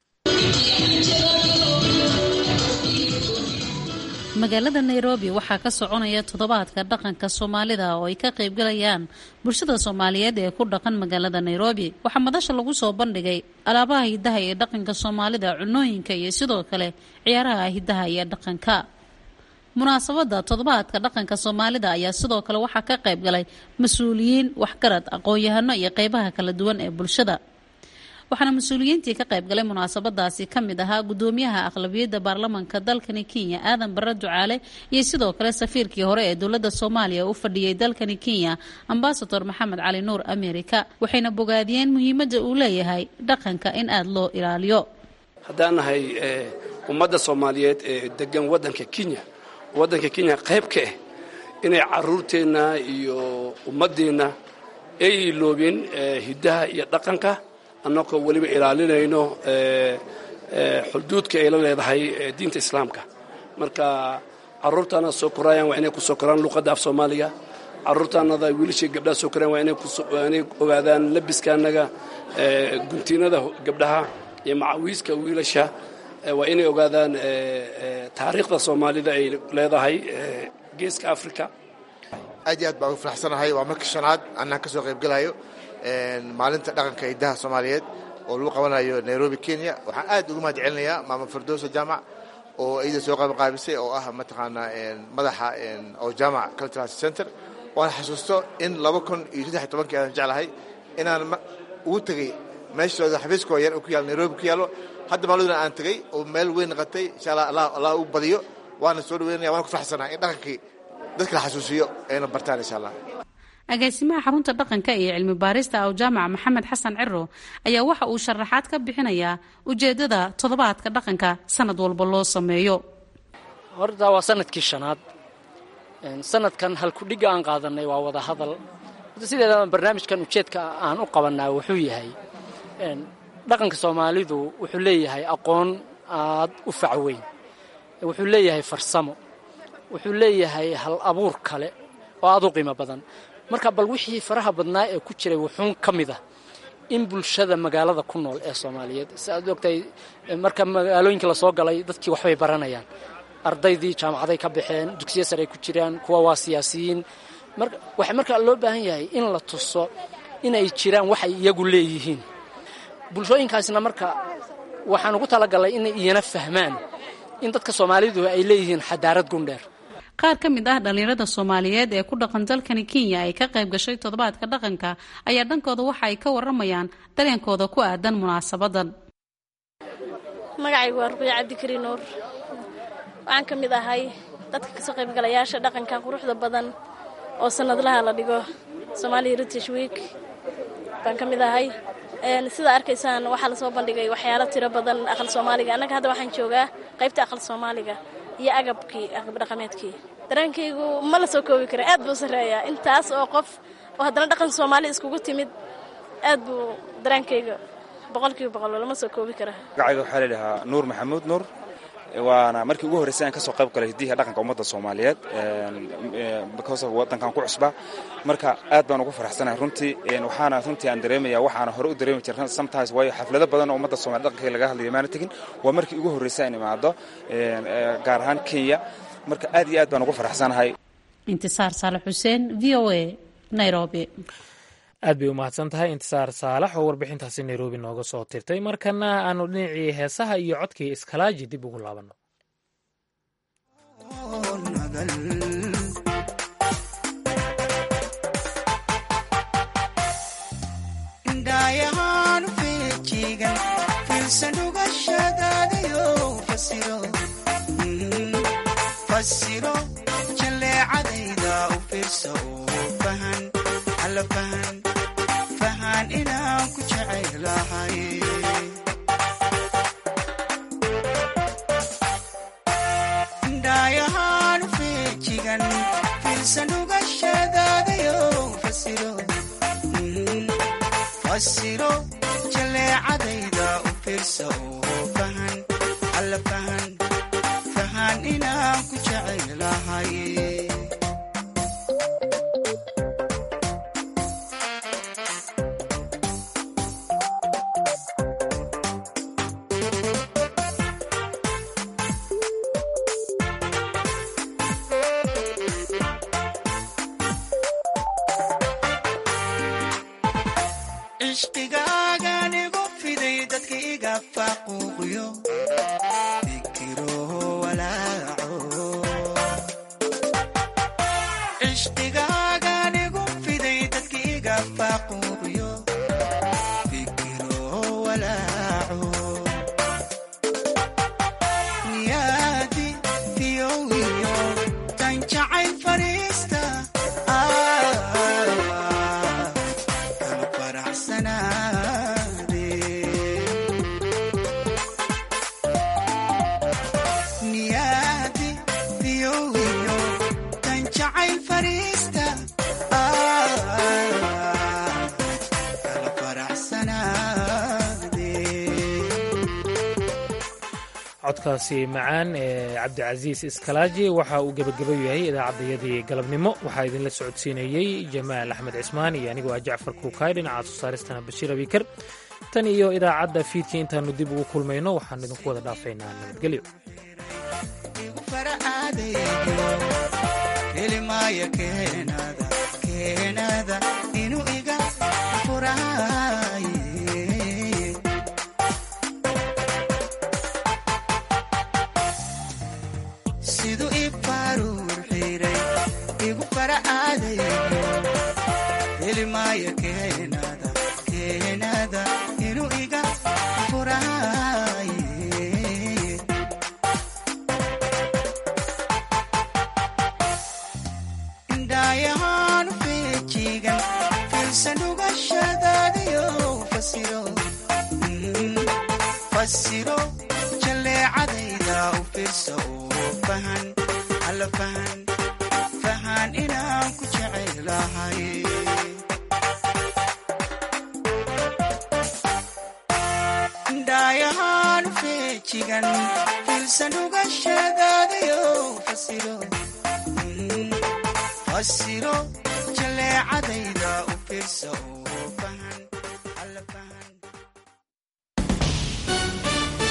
magaalada nairobi waxaa ka soconaya toddobaadka dhaqanka soomaalida oo ay ka qaybgalayaan bulshada soomaaliyeed ee ku dhaqan magaalada nairobi waxaa madasha lagu soo bandhigay alaabaha hidaha ee dhaqanka soomaalida cunooyinka iyo sidoo kale ciyaaraha hidaha iyo dhaqanka munaasabada toddobaadka dhaqanka soomaalida ayaa sidoo kale waxaa ka qaybgalay mas-uuliyiin waxgarad aqoon-yahano iyo qeybaha kala duwan ee bulshada waxaana mas-uuliyiintii ka qaybgalay munaasabadaasi ka mid ahaa gudoomiyaha aqlabiyadda baarlamanka dalkani kenya aadan barre ducaale iyo sidoo kale safiirkii hore ee dowladda soomaaliya u fadhiyey dalkani kenya ambasador maxamed cali nuur amerika waxayna bogaadiyeen muhiimadda uu leeyahay dhaqanka in aada loo ilaaliyo haddaan nahay ummadda soomaaliyeed ee degan waddanka kenya waddanka kenya qayb ka ah inay caruurteenna iyo ummaddeenna ay iloobeen hiddaha iyo dhaqanka annagoo weliba ilaalinayno xuduudka ay la leedahay diinta islaamka marka caruurtaana soo korayaan waa inay ku soo koraan luqadda af soomaaliga caruurtaanada wiilashii gabdhaha soo korayaan waa inay ogaadaan labiskaanaga guntiinada gabdhaha iyo macawiiska wiilasha waa inay ogaadaan taariikhda soomaalida ay leedahay geeska africa aad iyo aad baan ugu faraxsanahay waa markii shanaad annaan ka soo qaybgalayo maalinta dhaqanka hidaha soomaaliyeed oo lagu qabanayo nairobi kenya waxaan aad ugu mahad celinayaa maama firdowsa jaamac oo iyada soo qabanqaabisay oo ah mataqaanaa madaxa oo jaamac cultural center waan xasuusto in laba kun iyo saddex tobankii aan jeclahay inaan ugu tegey meeshooda xafiiskoo yar ku yaalo nairobi ku yaallo hadda maalmaduna aan tegey oo meel weyn naqatay insha allah allah allah u badiyo waana soo dhaweynaya waana ku faraxsanaa in dhaqankii dadka la xasuusiyo ayna bartaan insha allah agaasimaha xarunta dhaqanka iyo cilmi baarista aw jaamac maxamed xasan ciro ayaa waxa uu sharaxaad ka bixinayaa ujeedada toddobaadka dhaqanka sanad walba loo sameeyo horta waa sanadkii shanaad sanadkan halkudhigga aan qaadanay waa wada hadal sideedaba barnaamijkan ujeedka aan u qabanaa wuxuu yahay dhaqanka soomaalidu wuxuu leeyahay aqoon aad u facweyn wuxuu leeyahay farsamo wuxuu leeyahay hal abuur kale oo aad u qiimo badan marka bal wixii faraha badnaa ee ku jiray wuxuun ka mid ah in bulshada magaalada ku nool ee soomaaliyeed si aad ogtahay marka magaalooyinka lasoo galay dadkii waxbay baranayaan ardaydii jaamacaday ka baxeen dugsiya sare ay ku jiraan kuwa waa siyaasiyiin waxaa markaa loo baahan yahay in la tuso inay jiraan waxay iyagu leeyihiin bulshooyinkaasna marka waxaan ugu talagalay inay iyana fahmaan in dadka soomaalidu ay leeyihiin xadaarad gundheer qaar ka mid ah dhallinyarada soomaaliyeed ee ku dhaqan dalkani kenya ay ka qayb gashay toddobaadka dhaqanka ayaa dhankooda waxa ay ka waramayaan dareenkooda ku aadan munaasabadan magacaygu waa ruqya cabdikariin nuur waxaan ka mid ahay dadka kasoo qaybgalayaasha dhaqanka quruxda badan oo sanadlaha la dhigo somaali heritage week baan ka mid ahay sida arkaysaan waxaa lasoo bandhigay waxyaalo tiro badan aqal soomaaliga annaga hadda waxaan joogaa qaybta aqal soomaaliga iyo agabkii agab dhaqameedkii dareenkaygu ma la soo koobi kara aad buu sarreeyaa intaas oo qof oo haddana dhaqan soomaali iskugu timid aad buu dareenkayga boqolkiiba boqol lama soo koobi kara magacayga waxaa ladhahaa nuur maxamuud nuur waana markii ugu horreysay aan ka soo qayb galay hidiha dhaqanka ummadda soomaaliyeed because of waddankan ku cusba marka aad baan ugu faraxsanahay runtii waxaana runtii aan dareemaya waxaana hore u dareemi jirna sometimes waayo xaflado badan oo ummadda soomaliya dhaqankeega laga hadlayo maana tegin waa markii ugu horreysay aan imaado gaar ahaan kenya marka aad iyo aad baan ugu faraxsanahay intisaar saalax xuseen v o a nairobi aad bay u mahadsan tahay intisaar saalax oo warbixintaasi nairobi nooga soo tirtay markana aanu dhinacii heesaha iyo codkii iskalaaji dib ugu laabanno indhayahaan feejigan fiilsan dhugashadaadayo fasiro fasiro jalleecadayda u fiirsa oo fahan alla fahan fahan inaan ku jecaylahay indhayahaan feejigan fiilsan dhugashadaadayo fasiro fasiro jalleecadayda u fiirsa oo fahan alla fahan fahan inaan ku jecaylahay cishqigaagan igu fiday dadka iga faquuqyo fikiro walaaco cishqigaagan igu fiday dadka iga faquuqyo fikiro walaaco niyaadi fiyowiyo tan jacayl fariista kala faraxsanaade niyaadi fiyowiyo tan jacayl fariista kala faraxsanaade codkaasi macaan ee cabdicasiis iskalaaji waxa uu gebageba yahay idaacaddayadii galabnimo waxaa idinla socodsiinayey jamaal axmed cismaan iyo anigoo ah jacfar kuukaay dhinaca soosaaristana bashiir abiikar tan iyo idaacadda fiidkii intaannu dib ugu kulmayno waxaan idinku wada dhaafaynaa nabadgelyo helimaya keenada keenada inuu iga furaaye fasiro jalleecadayda u fiirsa oo fahan alla fahan fahan inaan ku jecelahay dhaayahaan feejigan filsan uga sheegaadayo fasiro fasiro jalleecadayda u fiirsa oo fahan